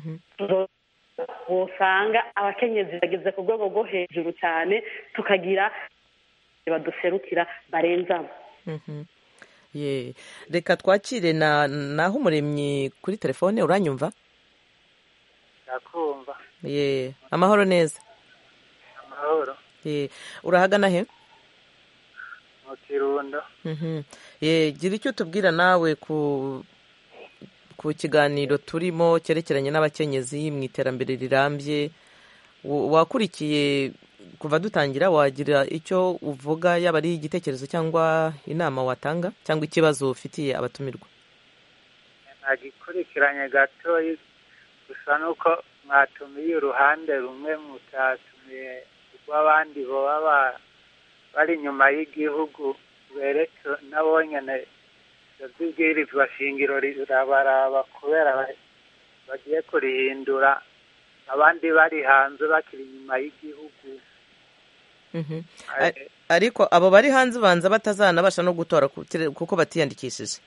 wosanga abakenyezi bageze ku rwego rwo hejuru cyane tukagira baduserukira barenzamo Mhm. Ye. reka twakire na naho umuremyi kuri telefone uranyumva ndakumva ye amahoro neza amahoro ye urahagana he mu kirundo Mhm. ye gira icyo tubwira nawe ku ku kiganiro turimo cyerekeranye n'abakenyezi mu iterambere rirambye Wa- wakurikiye kuva dutangira wagira icyo uvuga yaba ari igitekerezo cyangwa inama watanga cyangwa ikibazo ufitiye abatumirwa nagikurikiranye gatoyi gusa nuko mwatumiye uruhande rumwe mutatumiye rw'abandi baba ba- bari inyuma y'igihugu bereke nabo nyene ivyo vy'ibwirizwa shingiro rirabaraba kubera ba- bagiye kurihindura abandi bari hanze bakiri inyuma y'igihugu Mhm. Eh, A- ariko abo bari hanze banza batazanabasha no gutora ku- kire- kuko batiyandikishije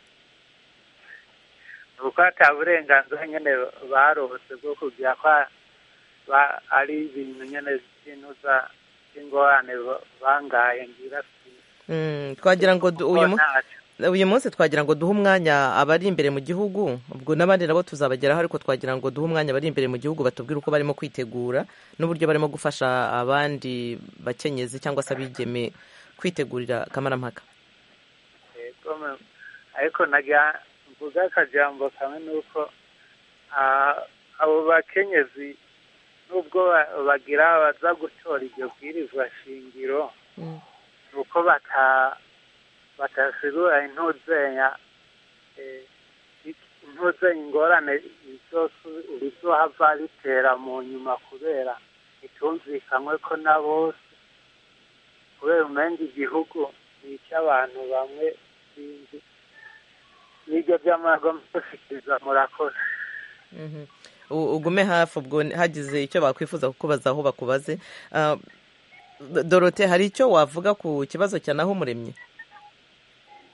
nuko ata burenganzira nyene barose bwo kugira ko ba- ari ibintu nyene by'inuza by'ingorane ba- bangaye ngira Mm, twagira ngo du- uyu mu- uyu munsi twagira ngo duhe umwanya abari imbere mu gihugu ubwo n'abandi nabo tuzabageraho ariko twagira ngo duhe umwanya abari imbere mu gihugu batubwire uko barimo kwitegura n'uburyo barimo gufasha abandi bakenyezi cyangwa se abigeme kwitegurira akamarampaka Yego, me- ariko nagira mvuga akajambo kamwe nuko ah, abo bakenyezi nubwo ba- bagira baza gutora iryo bwirizwa shingiro nuko bata batasigura intuzenya eh, ik- intuzenya ingorane izosu- rizohava ritera mu nyuma kubera itumvikanywe ko na bose kubera umenga igihugu ni icy'abantu bamwe sinzi n'ibyo by'amagoma gushikiriza murakoze Mhm. U- ugume hafi ubwo hagize icyo bakwifuza kukubaza aho bakubaze Ah, dorote hari icyo wavuga ku kibazo cya naho umuremyi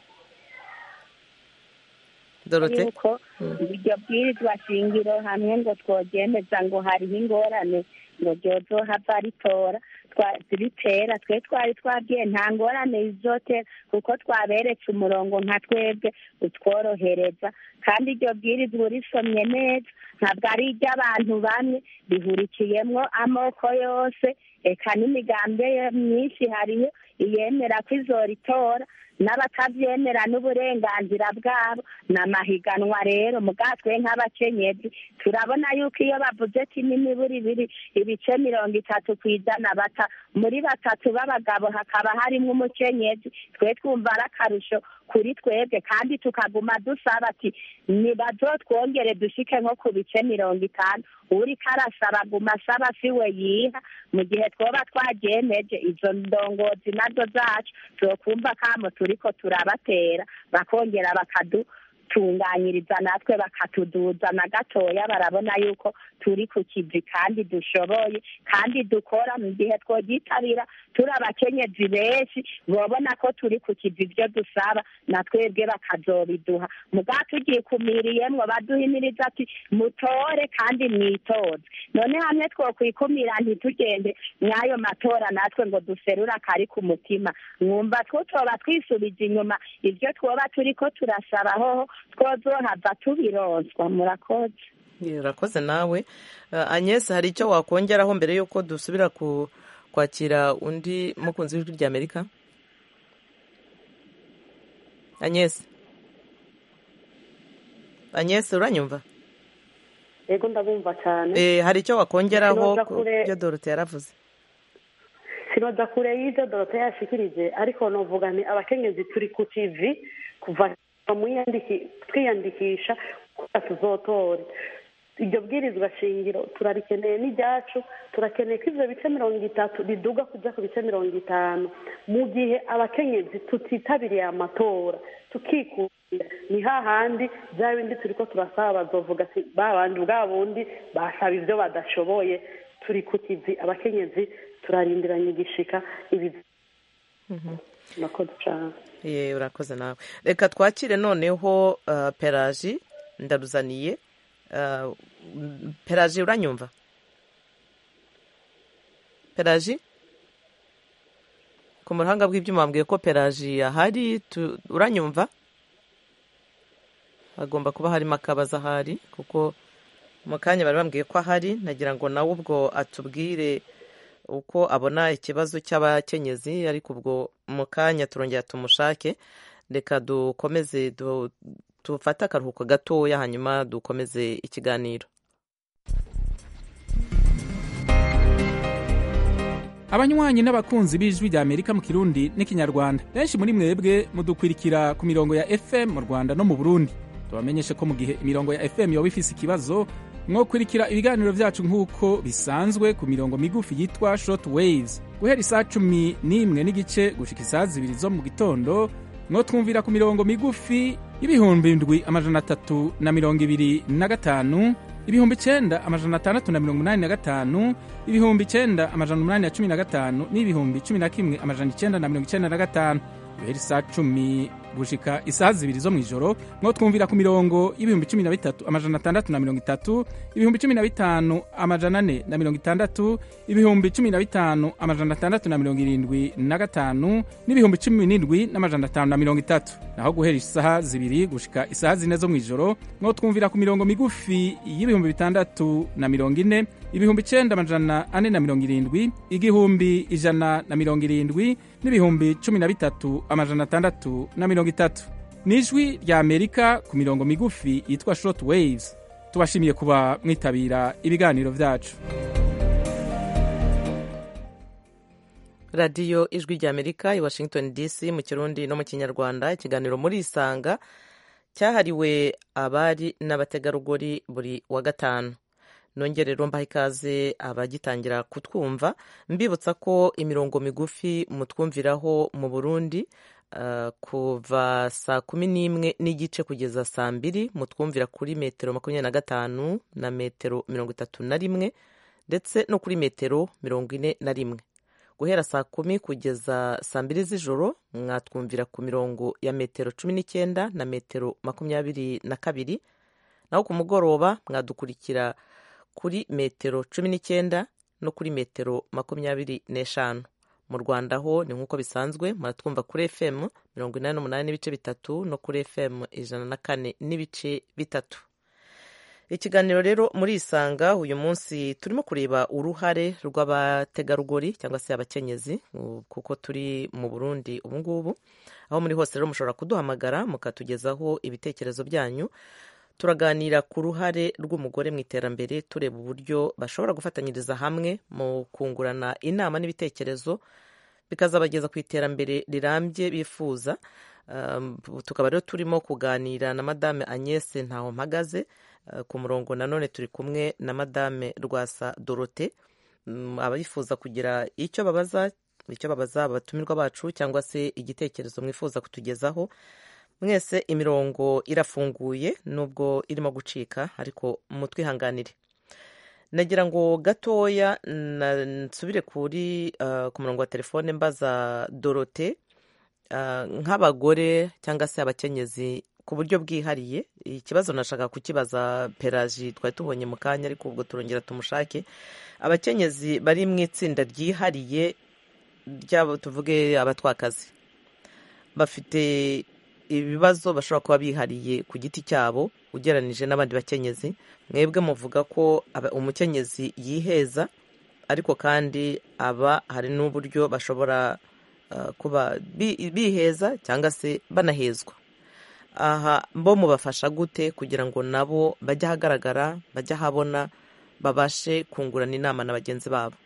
Dorote? yuko iryo bwirizwa shingiro hamwe ngo twogemeza ngo hariho ingorane ngo ryozohava ritora twa- ritera twe twari twabwiye nta ngorane izotera kuko twaberetse umurongo nka twebwe utworohereza kandi iryo bwirizwa urisomye neza ntabwo ari iry'abantu bamwe rihurikiyemwo amoko yose eka n'imigambi ye myinshi hariyo iyemera ko izoritora n'abatabyemera n'uburenganzira bwabo ni amahiganwa rero mugatwe nk'abakenyezi turabona yuko iyo bavuze ati n'imiburi ibiri ibice mirongo itatu ku ijana bata muri batatu b'abagabo hakaba harimo umukenyezi twe twumva ari akarusho kuri twebwe kandi tukaguma dusaba ati nibazotwongere dushike nko ku bice mirongo itanu uriko arasaba aguma asaba si we yiha mu gihe twoba twagemeje izo ndongozi nazo zacu zokumva kamo turiko turabatera bakongera bakadutunganyiriza natwe bakatuduza na gatoya barabona yuko turi ku kivi kandi dushoboye kandi dukora mu gihe twogitabira turi abakenyezi benshi bobona ko turi ku kivi ibyo dusaba na twebwe bakazobiduha muga tugiye kumiriyemwo baduhimiriza ati mutore kandi mwitoze none hamwe twokwikumira ntitugende mw'ayo matora natwe ngo duserure akari ku mutima mwumva twotoba twisubije inyuma ibyo twoba turiko turasaba hoho twozohava tubironswa murakoze Ye, urakoze nawe Uh, Agnes hari icyo wakongeraho mbere y'uko dusubira ku kwakira undi mukunzi w'ijwi rya amerika Agnes Agnes uranyumva yego ndabumva cyane Eh, hari icyo wakongeraho Sinoza ku kure- byo Dorote yaravuze sinoza kure y'ibyo dorote yashikirije ariko novuga ni abakenyezi turi ku kivi kuva mu iyandiki- twiyandikisha kuba tuzotore iryo bwirizwa shingiro turarikeneye n'iryacu turakeneye ko ivyo bice mirongo itatu biduga kuja ku bice mirongo itanu mu gihe abakenyezi tutitabiriye amatora tukikunda ni hahandi bya bindi turiko turasaba bazovuga ati ba bandi bwa bundi basaba ivyo badashoboye turi ku kivi abakenyezi turarindiranye igishika ibi murakoze cyane Ye, urakoze nawe reka twakire noneho uh, peraji ndaruzaniye Uh, m- peraji uranyumva peraji ku muhanga bw'ibyuma wambwiye ko peraji ahari tu- uranyumva hagomba kuba harimo akabazo ahari kuko mu kanya bari bambwiye ko ahari nagira ngo nawe ubwo atubwire uko abona ikibazo cy'abakenyezi ariko ubwo mu kanya turongera tumushake reka dukomeze du- dufate akaruhuko gatoya hanyuma dukomeze ikiganiro abanywanyi n'abakunzi b'ijwi rya amerika mu kirundi n'ikinyarwanda benshi muri mwebwe mudukwirikira ku mirongo ya fm mu rwanda no mu burundi tubamenyeshe ko mu gihe imirongo ya fm yoba ifise ikibazo mwokurikira ibiganiro vyacu nk'uko bisanzwe ku mirongo migufi yitwa short waves guhera isaa cumi n'imwe n'igice gushika isaa zibiri zo mu gitondo mwotwumvira ku mirongo migufi y'ibihumbi ndwi amajana atatu na mirongo ibiri na gatanu ibihumbi icenda amajana atandatu na mirongo umunani na gatanu ibihumbi icenda amajana umunani na cumi na gatanu n'ibihumbi cumi na kimwe amajana icenda na mirongo icenda na gatanu guhera isaa cumi gushika isaha zibiri zo mw'ijoro mwo twumvira ku mirongo y'ibihumbi cumi na bitatu amajana atandatu na mirongo itatu ibihumbi cumi na bitanu amajana ane na mirongo itandatu ibihumbi cumi na bitanu amajana atandatu na mirongo irindwi na gatanu n'ibihumbi cumi n'indwi n'amajana atanu na mirongo itatu naho guhera isaha zibiri gushika isaha zine zo mw'ijoro mwo twumvira ku mirongo migufi y'ibihumbi bitandatu na mirongo ine ibihumbi icenda amajana ane na mirongo irindwi igihumbi ijana na mirongo irindwi n'ibihumbi cumi na bitatu amajana atandatu na mirongo itatu ni ijwi rya amerika ku mirongo migufi yitwa short waves tubashimiye kuba mwitabira ibiganiro vyacu radiyo ijwi rya amerika i washington dc mu kirundi no mu kinyarwanda ikiganiro muri isanga cyahariwe abari n'abategarugori buri wa gatanu nongere rero mbaha ikaze abagitangira kutwumva mbibutsa ko imirongo migufi mutwumviraho mu burundi uh, kuva saa kumi n'imwe n'igice kugeza saa mbiri mutwumvira kuri metero makumyabiri na gatanu na metero mirongo itatu na rimwe ndetse no kuri metero mirongo ine na rimwe guhera saa kumi kugeza saa mbiri z'ijoro mwatwumvira ku mirongo ya metero cumi n'icyenda na metero makumyabiri na kabiri naho ku mugoroba mwadukurikira kuri metero cumi n'icyenda no kuri metero makumyabiri n'eshanu mu rwanda ho ni nk'uko bisanzwe muratwumva kuri fm mirongo inani n'umunani n'ibice bitatu no kuri fm ijana na kane n'ibice bitatu ikiganiro rero muri isanga uyu munsi turimo kureba uruhare rw'abategarugori cyangwa se abakenyezi kuko turi mu burundi ubu ngubu aho muri hose rero mushobora kuduhamagara mukatugezaho ibitekerezo byanyu turaganira ku ruhare rw'umugore mu iterambere tureba uburyo bashobora gufatanyiriza hamwe mu kungurana inama n'ibitekerezo bikazabageza ku iterambere rirambye bifuza tukaba rero turimo kuganira na madame agnese ntaho mpagaze ku murongo nanone turi kumwe na madame rwasa dorote abifuza kugira icyo babaza icyo babaza abatumirwa bacu cyangwa se igitekerezo mwifuza kutugezaho mwese imirongo irafunguye nubwo irimo gucika ariko mutwihanganire nagira ngo gatoya nsubire kuri ku murongo wa telefone mbaza dorote nk'abagore cyangwa se abakenyezi ku buryo bwihariye ikibazo nashaka kukibaza peraji twari tubonye mu kanya ariko ubwo turongera tumushake abakenyezi bari mu itsinda ryihariye ryabo tuvuge abatwakazi bafite ibibazo bashobora kuba bihariye ku giti cyabo ugereranije n'abandi bakenyezi mwebwe muvuga ko umukenyezi yiheza ariko kandi aba hari n'uburyo bashobora kuba biheza cyangwa se banahezwa aha bo mubafasha gute kugira ngo nabo bajye ahagaragara bajye ahabona babashe kungurana inama na bagenzi babo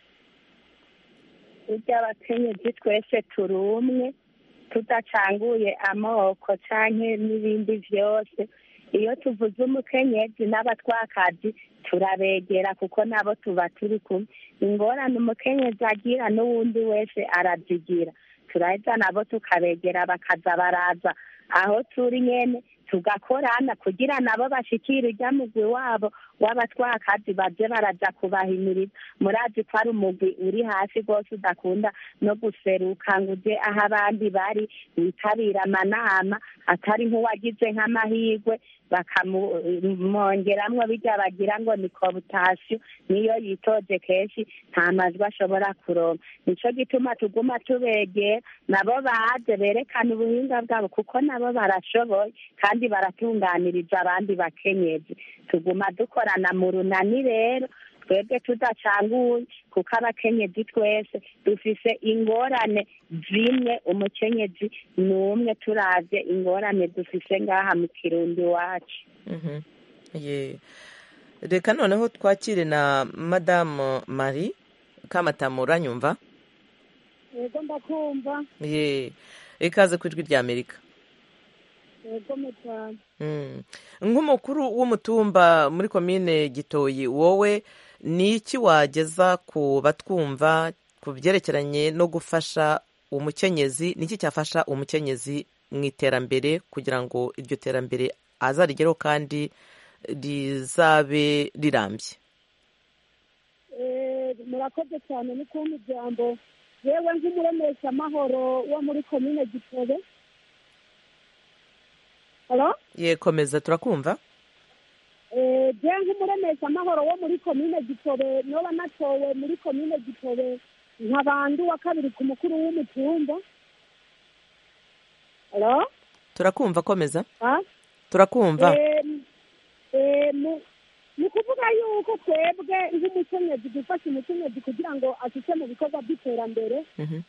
burya abakenyezi twese turi umwe tudacanguye amoko cyangwa n'ibindi byose iyo tuvuze umukenyezi n'abatwakazi turabegera kuko nabo tuba turi kumwe ingorane umukenyezi agira n'uwundi wese arazigira turahita nabo tukabegera bakaza baraza aho turi nyine tugakorana kugira nabo bashikire ujya mugwi wabo w'abatwakazi baje baraja kubahimiriza murazi ko ari umugwi uri hasi rwose udakunda no guseruka ngo uje aho abandi bari witabira amanama atari nk'uwagize nk'amahirwe bakamwongeramwo bijya bagira ngo ni koputasiyo niyo yitoje kenshi nta majwi ashobora kuronka nico gituma tuguma tubegera nabo baze berekana ubuhinga bwabo kuko nabo barashoboye kandi baratunganiriza abandi bakenyezi tuguma dukorana mu runani rero twebwe tudacanguye kuko abakenyezi twese dufise ingorane zimwe umukenyezi ni umwe turavye ingorane dufise ngaha mu kirundi iwacu reka noneho twakire na madamu marie kamatamu uranyumva yego ndakumva ye ikaze ku ijwi rya amerika yego mutanu nk'umukuru w'umutumba muri komine gitoyi wowe ni iki wageza ku batwumva ku byerekeranye no gufasha umukenyezi ni iki cyafasha umukenyezi mu iterambere kugira ngo iryo terambere azarigereho kandi rizabe rirambye murakoze cyane ni kumpa ijambo yewe nk'umuremeshamahoro wo muri komine gitobe yekomeza turakumva je nk'umuremeshamahoro wo muri komine gitobe noba natowe muri komine gitobe nkabandi wa kabiri ku mukuru w'umutumba turakumva komeza turakumva ni ukuvuga yuko twebwe nk'umukenyezi dufasha umukenyezi kugira ngo ashyize mu bikorwa by'iterambere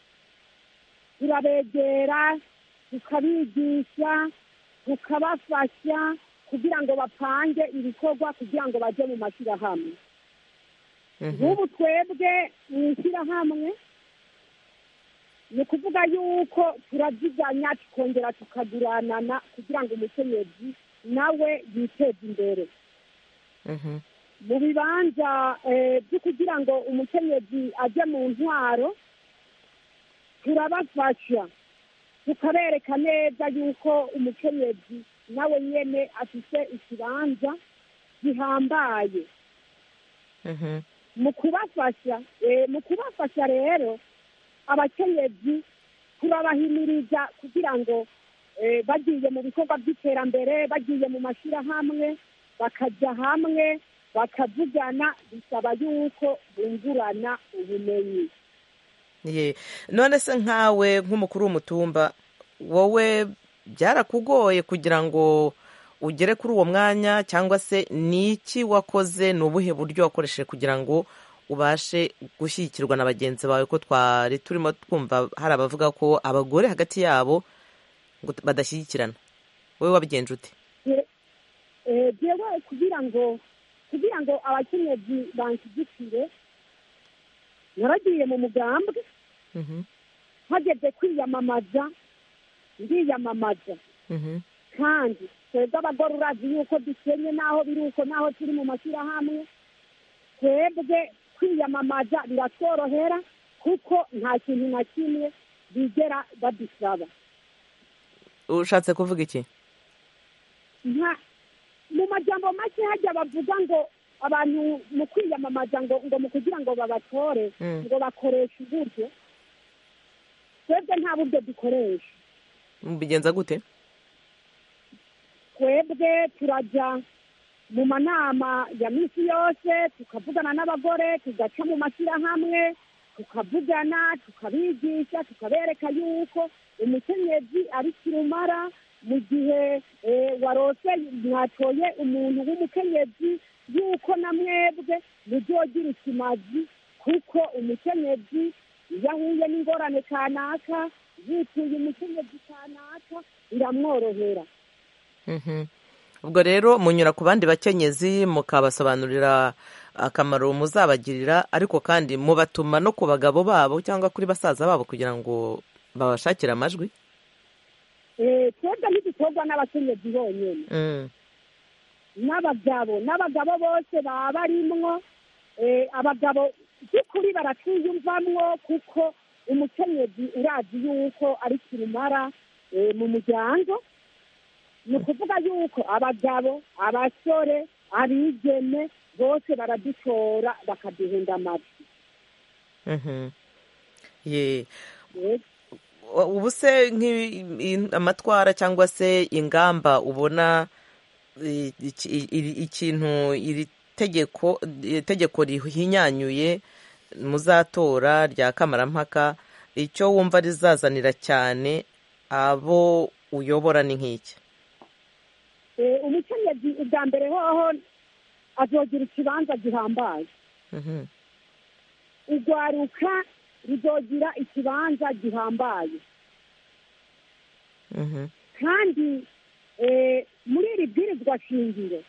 turabegera tukabigisha tukabafasha kugira ngo bapange ibikorwa kugira ngo bajye mu mashyirahamwe nk'ubu twebwe mu ishyirahamwe ni ukuvuga yuko turaziganya tukongera tukaguranana kugira ngo umukenyezi nawe yiteze imbere mu bibanza byo kugira ngo umukenyezi ajye mu ntwaro turabafasha tukabereka neza yuko umukenyezi nawe nyine afite ikibanza gihambaye mu kubafasha mu kubafasha rero abakenyezi turabahimiriza kugira ngo eh, bagiye mu bikorwa by'iterambere bagiye mu mashyirahamwe bakajya hamwe bakavugana bisaba yuko bungurana ubumenyi ye none se nkawe nk'umukuru w'umutumba wowe byarakugoye kugira ngo ugere kuri uwo mwanya cyangwa se ni iki wakoze ni ubuhe buryo wakoresheje kugira ngo ubashe gushyigikirwa na bagenzi bawe ko twari turimo twumva hari abavuga ko abagore hagati yabo ngo badashyigikirana wowe wabigenje ute Je- eh, jewe kugira ngo kugira ngo abakenyezi banshyigikire naragiye mu mugambwe Mhm, hageze kwiyamamaza ndiyamamaza mhm, kandi twebwe abagore urazi yuko dukenye n'aho biri uko n'aho turi mu mashyirahamwe twebwe kwiyamamaza biratworohera kuko nta kintu na kimwe bigera badusaba ushatse kuvuga iki nta mu majambo make hajya bavuga ngo abantu mu kwiyamamaza ngo ngo mu kugira ngo babatore Mm. ngo bakoresha uburyo twebwe nta buryo dukoresha mubigenza gute twebwe turajya mu manama ya minsi yose tukavugana n'abagore tugaca mu mashyirahamwe tukavugana tukabigisha tukabereka yuko umukenyezi ari kirumara mu gihe eh, warose mwatoye umuntu w'umukenyezi yuko na mwebwe muzogira ikimazi kuko umukenyezi iyo ahuye n'ingorane kanaka yituye umukenyezi kanaka biramworohera Mhm. ubwo rero munyura ku bandi bakenyezi mukabasobanurira akamaro muzabagirira ariko kandi mubatuma no ku bagabo babo cyangwa kuri basaza babo kugira ngo babashakire amajwi Eh, twebwe ntidutorwa n'abakenyezi bonyine Mm, n'abagabo n'abagabo bose baba barimwo eh, abagabo by'ukuri baratwiyumvamwo kuko umukenyezi urazi yuko ari kirumara eh, mu muryango ni ukuvuga yuko abagabo abasore abigeme bose baradutora bakaduhunda amajwi mhm. Ye. Yego. ubu se nk'i- i- amatwara cyangwa se ingamba ubona i- iki- iri- ikintu iri tegeko iri tegeko rihinyanyuye muzatora rya kamarampaka icyo wumva rizazanira cyane abo uyobora ni nk'iki Eh, umukenyezi ubwa mbere hoho azogira ikibanza gihambaye Mhm, urwaruka ruzogira ikibanza gihambaye mhm, kandi eh, muri iri bwirizwa shingiro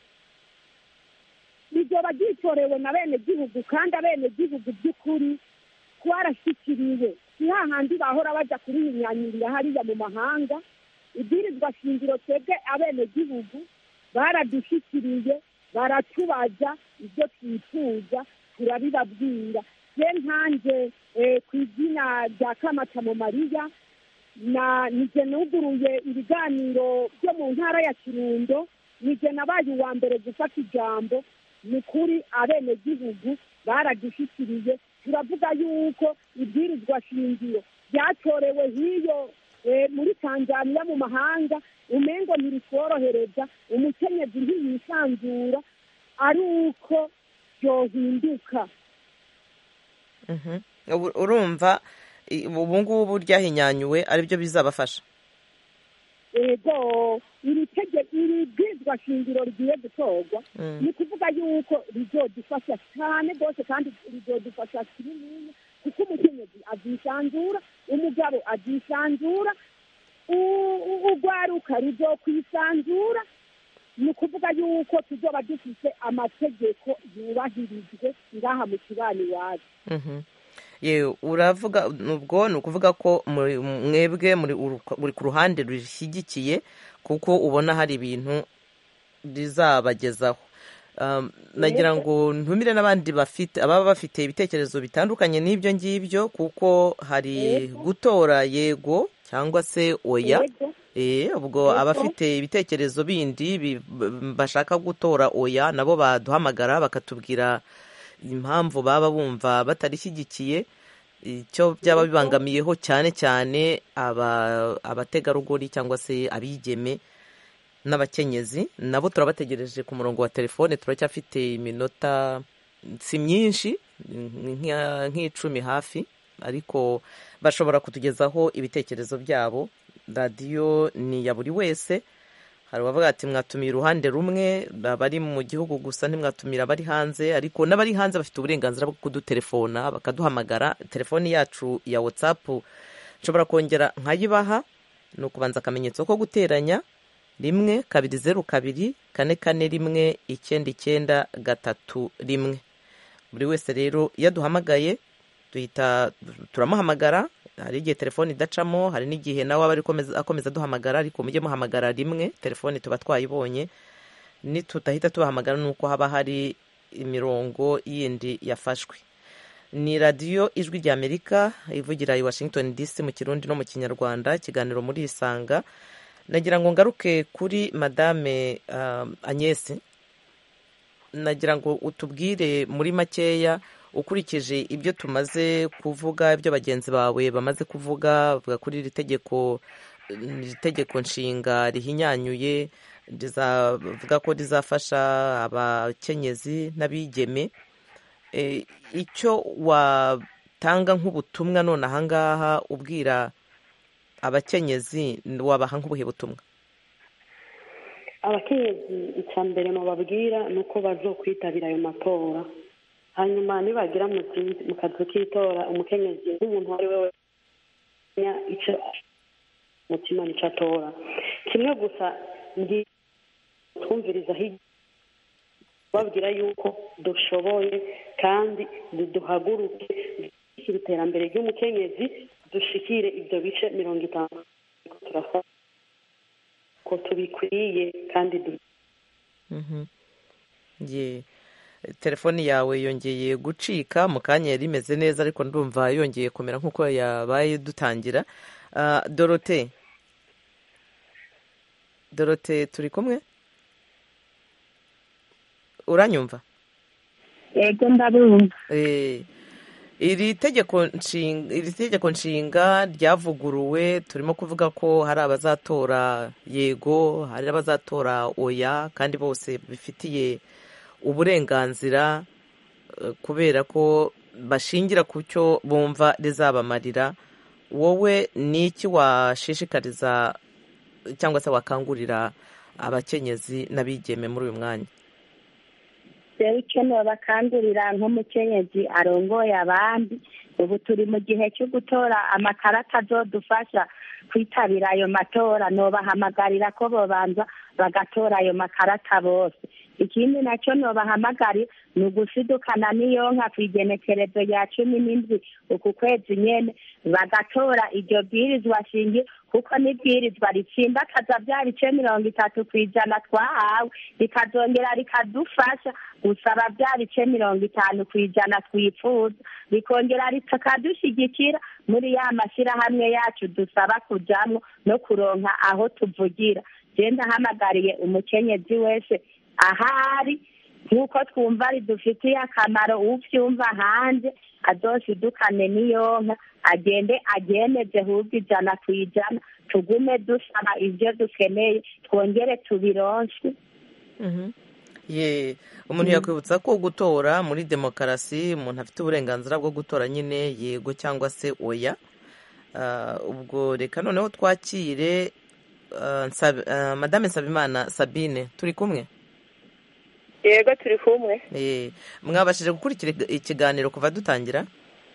rizoba ryitorewe na bene gihugu kandi abene gihugu by'ukuri twarashyikiriwe si hahandi bahora bajya kurihinyanyurira hariya mu mahanga ibwirizwa shingiro twebwe abene gihugu baradushyikiriye baratubaza ibyo twifuza turabibabwira ye nkanjye eh, ku izina rya kamatamo mariya na nije nuguruye ibiganiro byo mu ntara ya kirundo nije nabaye uwa mbere gufata ijambo ni kuri abenegihugu baradushyikiriye turavuga yuko ibwirizwa shingiro ryatorewe hiyo eh, muri tanzaniya mu mahanga umengo ntiritworohereza umukenyezi ntiyisanzura ari uko byohinduka mhm. Ubu- urumva i- ubu ngubu ryahinyanyuwe aribyo bizabafasha ego iri tege iri bwirizwa shingiro rigiye gutorwa Mm. ni ukuvuga yuko rizodufasha cyane rwose kandi rizodufasha kinini kuko umukenyezi azisanzura umugabo azisanzura u- u- urwaruka ruzokwisanzura ni ukuvuga yuko tuzoba dufite amategeko yubahirijwe ngaha mu kibani iwacu Mhm. Ye, uravuga ubwo ni ukuvuga ko muri- mwebwe muri uru- muri ku ruhande rushyigikiye kuko ubona hari ibintu rizabagezaho Um, nagira ngo ntumire n'abandi bafite ababa bafite ibitekerezo bitandukanye n'ibyo ngibyo kuko hari Yego. gutora yego cyangwa se oya Yego. Eh, ubwo Yego. abafite ibitekerezo bindi bi- b- bashaka gutora oya nabo baduhamagara bakatubwira impamvu baba bumva batarishyigikiye icyo byaba bibangamiyeho cyane cyane abategarugori cyangwa se abigeme n'abakenyezi nabo turabategereje ku murongo wa telefone turacyafite iminota si myinshi nk'icumi hafi ariko bashobora kutugezaho ibitekerezo byabo radiyo ni iya buri wese hari abavuga ati mwatumira uruhande rumwe abari mu gihugu gusa ntimwatumira abari hanze ariko n'abari hanze bafite uburenganzira bwo kudutelefona bakaduhamagara telefoni yacu ya watsapu nshobora kongera nkayibaha ni ukubanza akamenyetso ko guteranya rimwe kabiri zeru kabiri kane kane rimwe icyenda icyenda gatatu rimwe buri wese rero iyo aduhamagaye duhita turamuhamagara hari igihe telefone idacamo hari n'igihe nawe aba ari akomeza aduhamagara ariko mujye muhamagara rimwe telefone tuba twayibonye nitutahita tubahamagara ni uko haba hari imirongo yindi yafashwe ni radiyo ijwi ry'amerika ivugira i washington dc mu kirundi no mu kinyarwanda ikiganiro muri isanga nagira ngo ngaruke kuri madame agnese nagira ngo utubwire muri makeya ukurikije ibyo tumaze kuvuga ibyo bagenzi bawe bamaze kuvuga bavuga kuri iri tegeko iri tegeko nshinga rihinyanyuye rizavuga ko rizafasha abakenyezi n'abigeme icyo watanga nk'ubutumwa none ahangaha ubwira abakenyezi wabaha nk'ubuhe butumwa abakenyezi icya mbere mubabwira ni uko bazokwitabira ayo matora hanyuma nibagira mu kazi k'itora umukenyezi nk'umuntu uwo ari we wese icyo umutima nicyo atora kimwe gusa twumviriza babwira yuko dushoboye kandi duhaguruke dushyikire iterambere ry'umukenyezi dushikire ibyo bice mirongo itanu turafata ko tubikwiye kandi telefoni yawe yongeye gucika mu kanya yari imeze neza ariko ndumva yongeye kumera nk'uko yabaye dutangira dorote dorote turi kumwe uranyumva yego ndabumva iri tegeko nshinga iri tegeko nshinga ryavuguruwe turimo kuvuga ko hari abazatora yego hari abazatora oya kandi bose bifitiye uburenganzira kubera ko bashingira ku cyo bumva rizabamarira wowe ni iki washishikariza cyangwa se wakangurira abakenyezi n'abigeme muri uyu mwanya rero icyo bakangurira nk'umukenyezi arongoye abandi ubu turi mu gihe cyo gutora amakarita azodufasha kwitabira ayo matora nobahamagarira ko bobanza bagatora ayo makarita bose ikindi nacyo nobahamagarira ni ugusidukana n'iyo nka ku igenekerezo rya cumi n'indwi uku kwezi nyine bagatora iryo bwirizwa shinge kuko n'ibwirizwa ritsimbakaza bya bice mirongo itatu ku ijana twahawe rikazongera rikadufasha gusaba bya bice mirongo itanu ku ijana twifuza rikongera rikadushyigikira muri ya mashyirahamwe yacu dusaba kujyamo no kuronka aho tuvugira genda ahamagariye umukenyezi wese ahari nk'uko twumva ridufitiye akamaro ubyumva hanze azoshidukane n'iyo nka agende agendeze ahubwo ijana ku ijana tugume dusaba ibyo dukeneye twongere tubironse ye umuntu yakwibutsa ko gutora muri demokarasi umuntu afite uburenganzira bwo gutora nyine yego cyangwa se oya ubwo reka noneho twakire madame nsabimana sabine turi kumwe yego turi kumwe mwabashije gukurikira ikiganiro kuva dutangira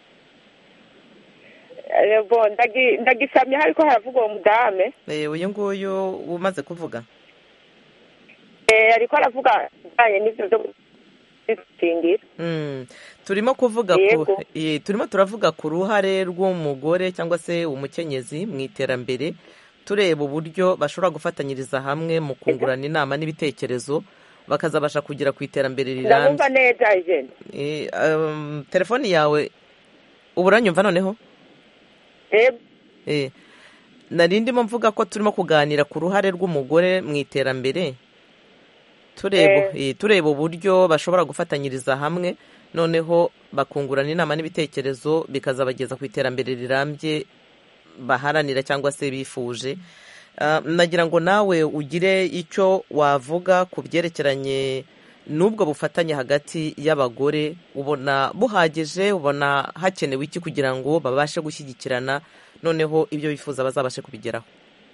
ndagisamye ariko haravuga uwo mudame uyu nguyu umaze kuvuga ariko aravuga ibijyanye n'ibyo byo gukingira turimo kuvuga turimo turavuga ku ruhare rw'umugore cyangwa se umukenyezi mu iterambere tureba uburyo bashobora gufatanyiriza hamwe mu kungurana inama n'ibitekerezo bakazabasha kugera ku iterambere rirambye ndabumva neza ijeni telefoni yawe ubu uranyumva noneho nari ndimo mvuga ko turimo kuganira ku ruhare rw'umugore mu iterambere tureba uburyo bashobora gufatanyiriza hamwe noneho bakungurana inama n'ibitekerezo bikazabageza ku iterambere rirambye baharanira cyangwa se bifuje nagira ngo nawe ugire icyo wavuga ku byerekeranye n'ubwo bufatanye hagati y'abagore ubona buhagije ubona hakenewe iki kugira ngo babashe gushyigikirana noneho ibyo bifuza bazabashe kubigeraho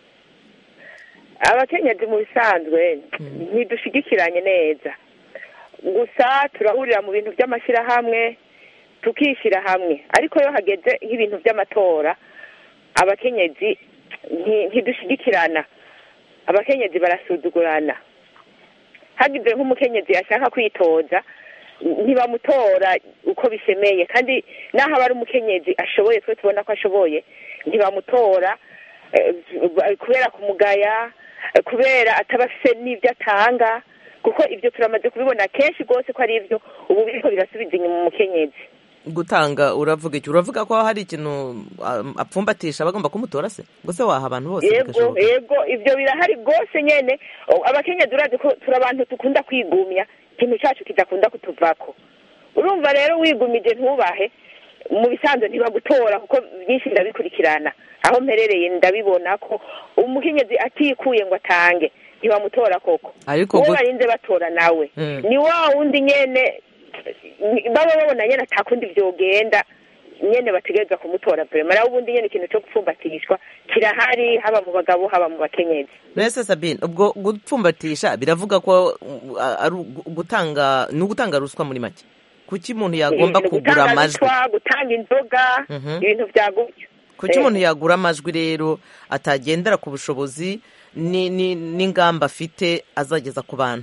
abakenyezi mu bisanzwe ntidushigikiranye neza gusa turahurira mu bintu by'amashyirahamwe tukishyira hamwe ariko iyo hageze nk'ibintu by'amatora abakenyezi ntidushigikirana abakenyezi barasuzugurana hagize nk'umukenyezi yashaka kwitoza ntibamutora uko bishemeye kandi n'aho aba ari umukenyezi ashoboye twe tubona ko ashoboye ntibamutora kubera kumugaya kubera ataba afite n'ibyo atanga kuko ibyo turamaze kubibona kenshi rwose ko ari ibyo ubu biriko birasubiza inyuma umukenyezi gutanga uravuga iki uravuga ko hari ikintu apfumbatisha bagomba kumutora se gusa waha abantu bose yego yego ibyo birahari rwose nyene abakenyezi urazi ko turi abantu dukunda kwigumya ikintu cyacu kidakunda kutuvako urumva rero wigumije ntubahe mu bisanzwe ntibagutora kuko byinshi ndabikurikirana aho mperereye ndabibona ko umukenyezi atikuye ngo atange ntibamutora koko ariko uwo barinze batora nawe ni wa wundi nyene baba babona nyene atakundi vyogenda nyene bategereza kumutora vrema nawe ubundi nyene ikintu co gupfumbatishwa kirahari haba mu bagabo haba mu bakenyezi mbese sabine ubwo gupfumbatisha biravuga ko ari gutanga ni ugutanga ruswa muri make kuki umuntu yagomba kugura amajwi gutanga inzoga ibintu vya gutyo kuki umuntu yagura amajwi rero atagendera ku bushobozi n'ingamba afite azageza ku bantu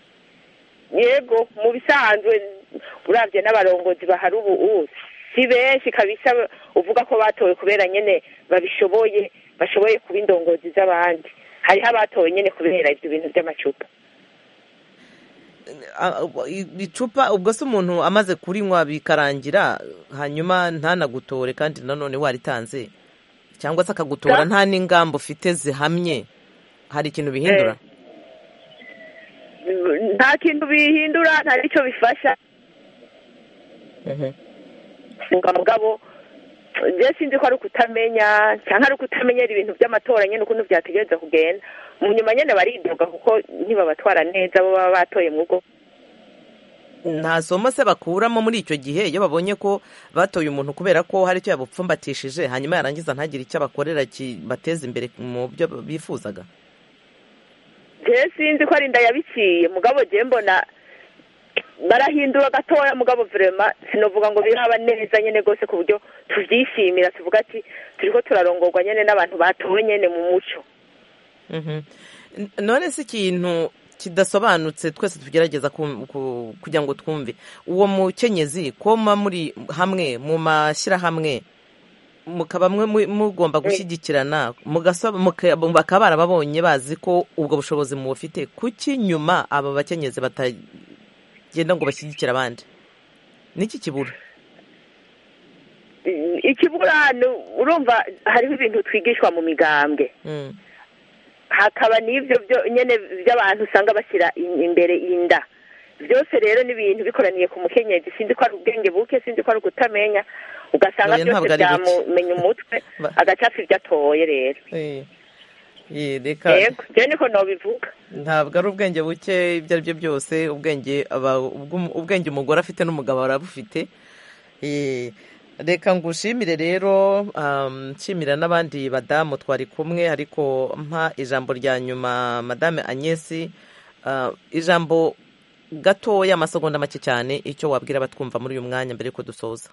yego mu bisanzwe urabye n'abarongozi bahari ubu si benshi kabisa uvuga ko batowe kubera nyine babishoboye bashoboye kuba indongozi z'abandi hariho abatowe nyine kubera ibyo bintu by'amacupa icupa ubwo se umuntu amaze kurinywa bikarangira hanyuma ntanagutore kandi nanone waritanze cyangwa se akagutora nta n'ingamba ufite zihamye hari ikintu bihindura nta kintu bihindura nta n'icyo bifasha mugabo njye sinzi ko ari ukutamenya cyangwa ari ukutamenyera ibintu by'amatora nyine ukuntu byategereza kugenda mu nyuma nyine baridoga kuko ntibabatwara neza bo baba batoye mu rugo nta somo se bakuramo muri icyo gihe iyo babonye ko batoye umuntu kubera ko hari icyo yabupfumbatishije hanyuma yarangiza ntagire icyo abakorera kibateza imbere mu byo bifuzaga njye sinzi ko ari inda yabiciye mugabo njye mbona barahindura gatoya mugabo vrema sinovuga ngo biraba neza nyene gose ku buryo tuvyishimira tuvuga ati turiko turarongorwa nyene n'abantu batowe nyene mu muco none si ikintu kidasobanutse twese tugerageza kugira ngo twumve uwo mukenyezi koma muri hamwe mu mashyirahamwe mukaba mugomba gushyigikirana bakaba barababonye bazi ko ubwo bushobozi mubufite kuki nyuma aba bakenyezi batagenda ngo bashyigikire abandi niki kibura ikibura urumva hariho ibintu twigishwa mu migambwe hakaba n'ibyo nyine by'abantu usanga bashyira imbere inda byose rero ni ibintu bikoraniye ku mukenyezi sinzi ko ari ubwenge buke sinzi ko ari ukutamenya ugasanga byose byamumenya umutwe agacafa ibyo atoye rero yego njyewe niko nabivuga ntabwo ari ubwenge buke ibyo ari byo byose ubwenge ubwenge umugore afite n'umugabo arabufite reka ngushimire rero nshimira n'abandi badamu twari kumwe ariko mpa ijambo rya nyuma madame agnesi ijambo gatoya amasegonda make cyane icyo wabwira abatwumva muri uyu mwanya mbere yuko dusoza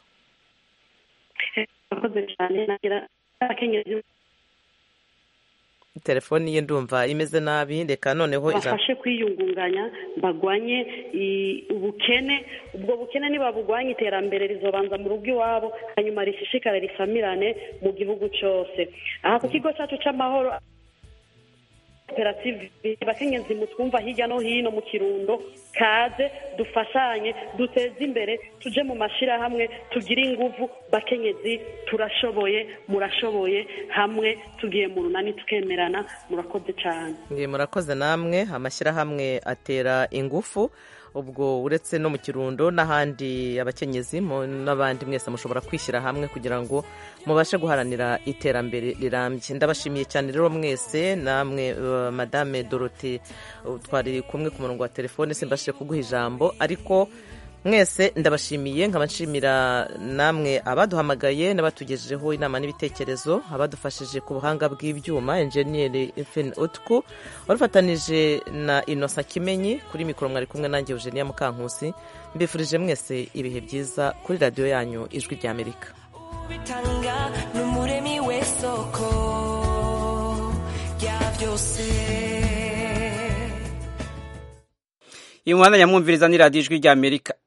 telefoni ye ndumva imeze nabi reka noneho bafashe kwiyungunganya bagwanye ubukene ubwo bukene nibabugwanye iterambere rizobanza mu rugo iwabo hanyuma rishishikare risamirane mu gihugu cyose aha ku kigo cyacu cy'amahoro koperative bakenyezi mutwumva hirya no hino mu kirundo kaze dufashanye duteze imbere tuje mu mashyirahamwe tugire inguvu bakenyezi turashoboye murashoboye hamwe tugiye mu runani tukemerana murakoze cyane murakoze namwe amashyirahamwe atera ingufu ubwo uretse no mu kirundo n'ahandi abakenyezi n'abandi mwese mushobora kwishyira hamwe kugira ngo mubashe guharanira iterambere rirambye ndabashimiye cyane rero mwese namwe madame dorote twari kumwe ku murongo wa telefone simbashije kuguha ijambo ariko mwese ndabashimiye nkaba nshimira namwe abaduhamagaye n'abatugejejeho inama n'ibitekerezo abadufashije ku buhanga bw'ibyuma enjeniyeri efeni utku warufatanije na inosa kimenyi kuri mikoro mwari kumwe nanjye eugenia mukankusi mbifurije mwese ibihe byiza kuri radiyo yanyu ijwi ry'amerika bitanga n'umuremi w'isoko rya byose iyi muhanda nyamwumviriza ni radiyo ijwi ry'amerika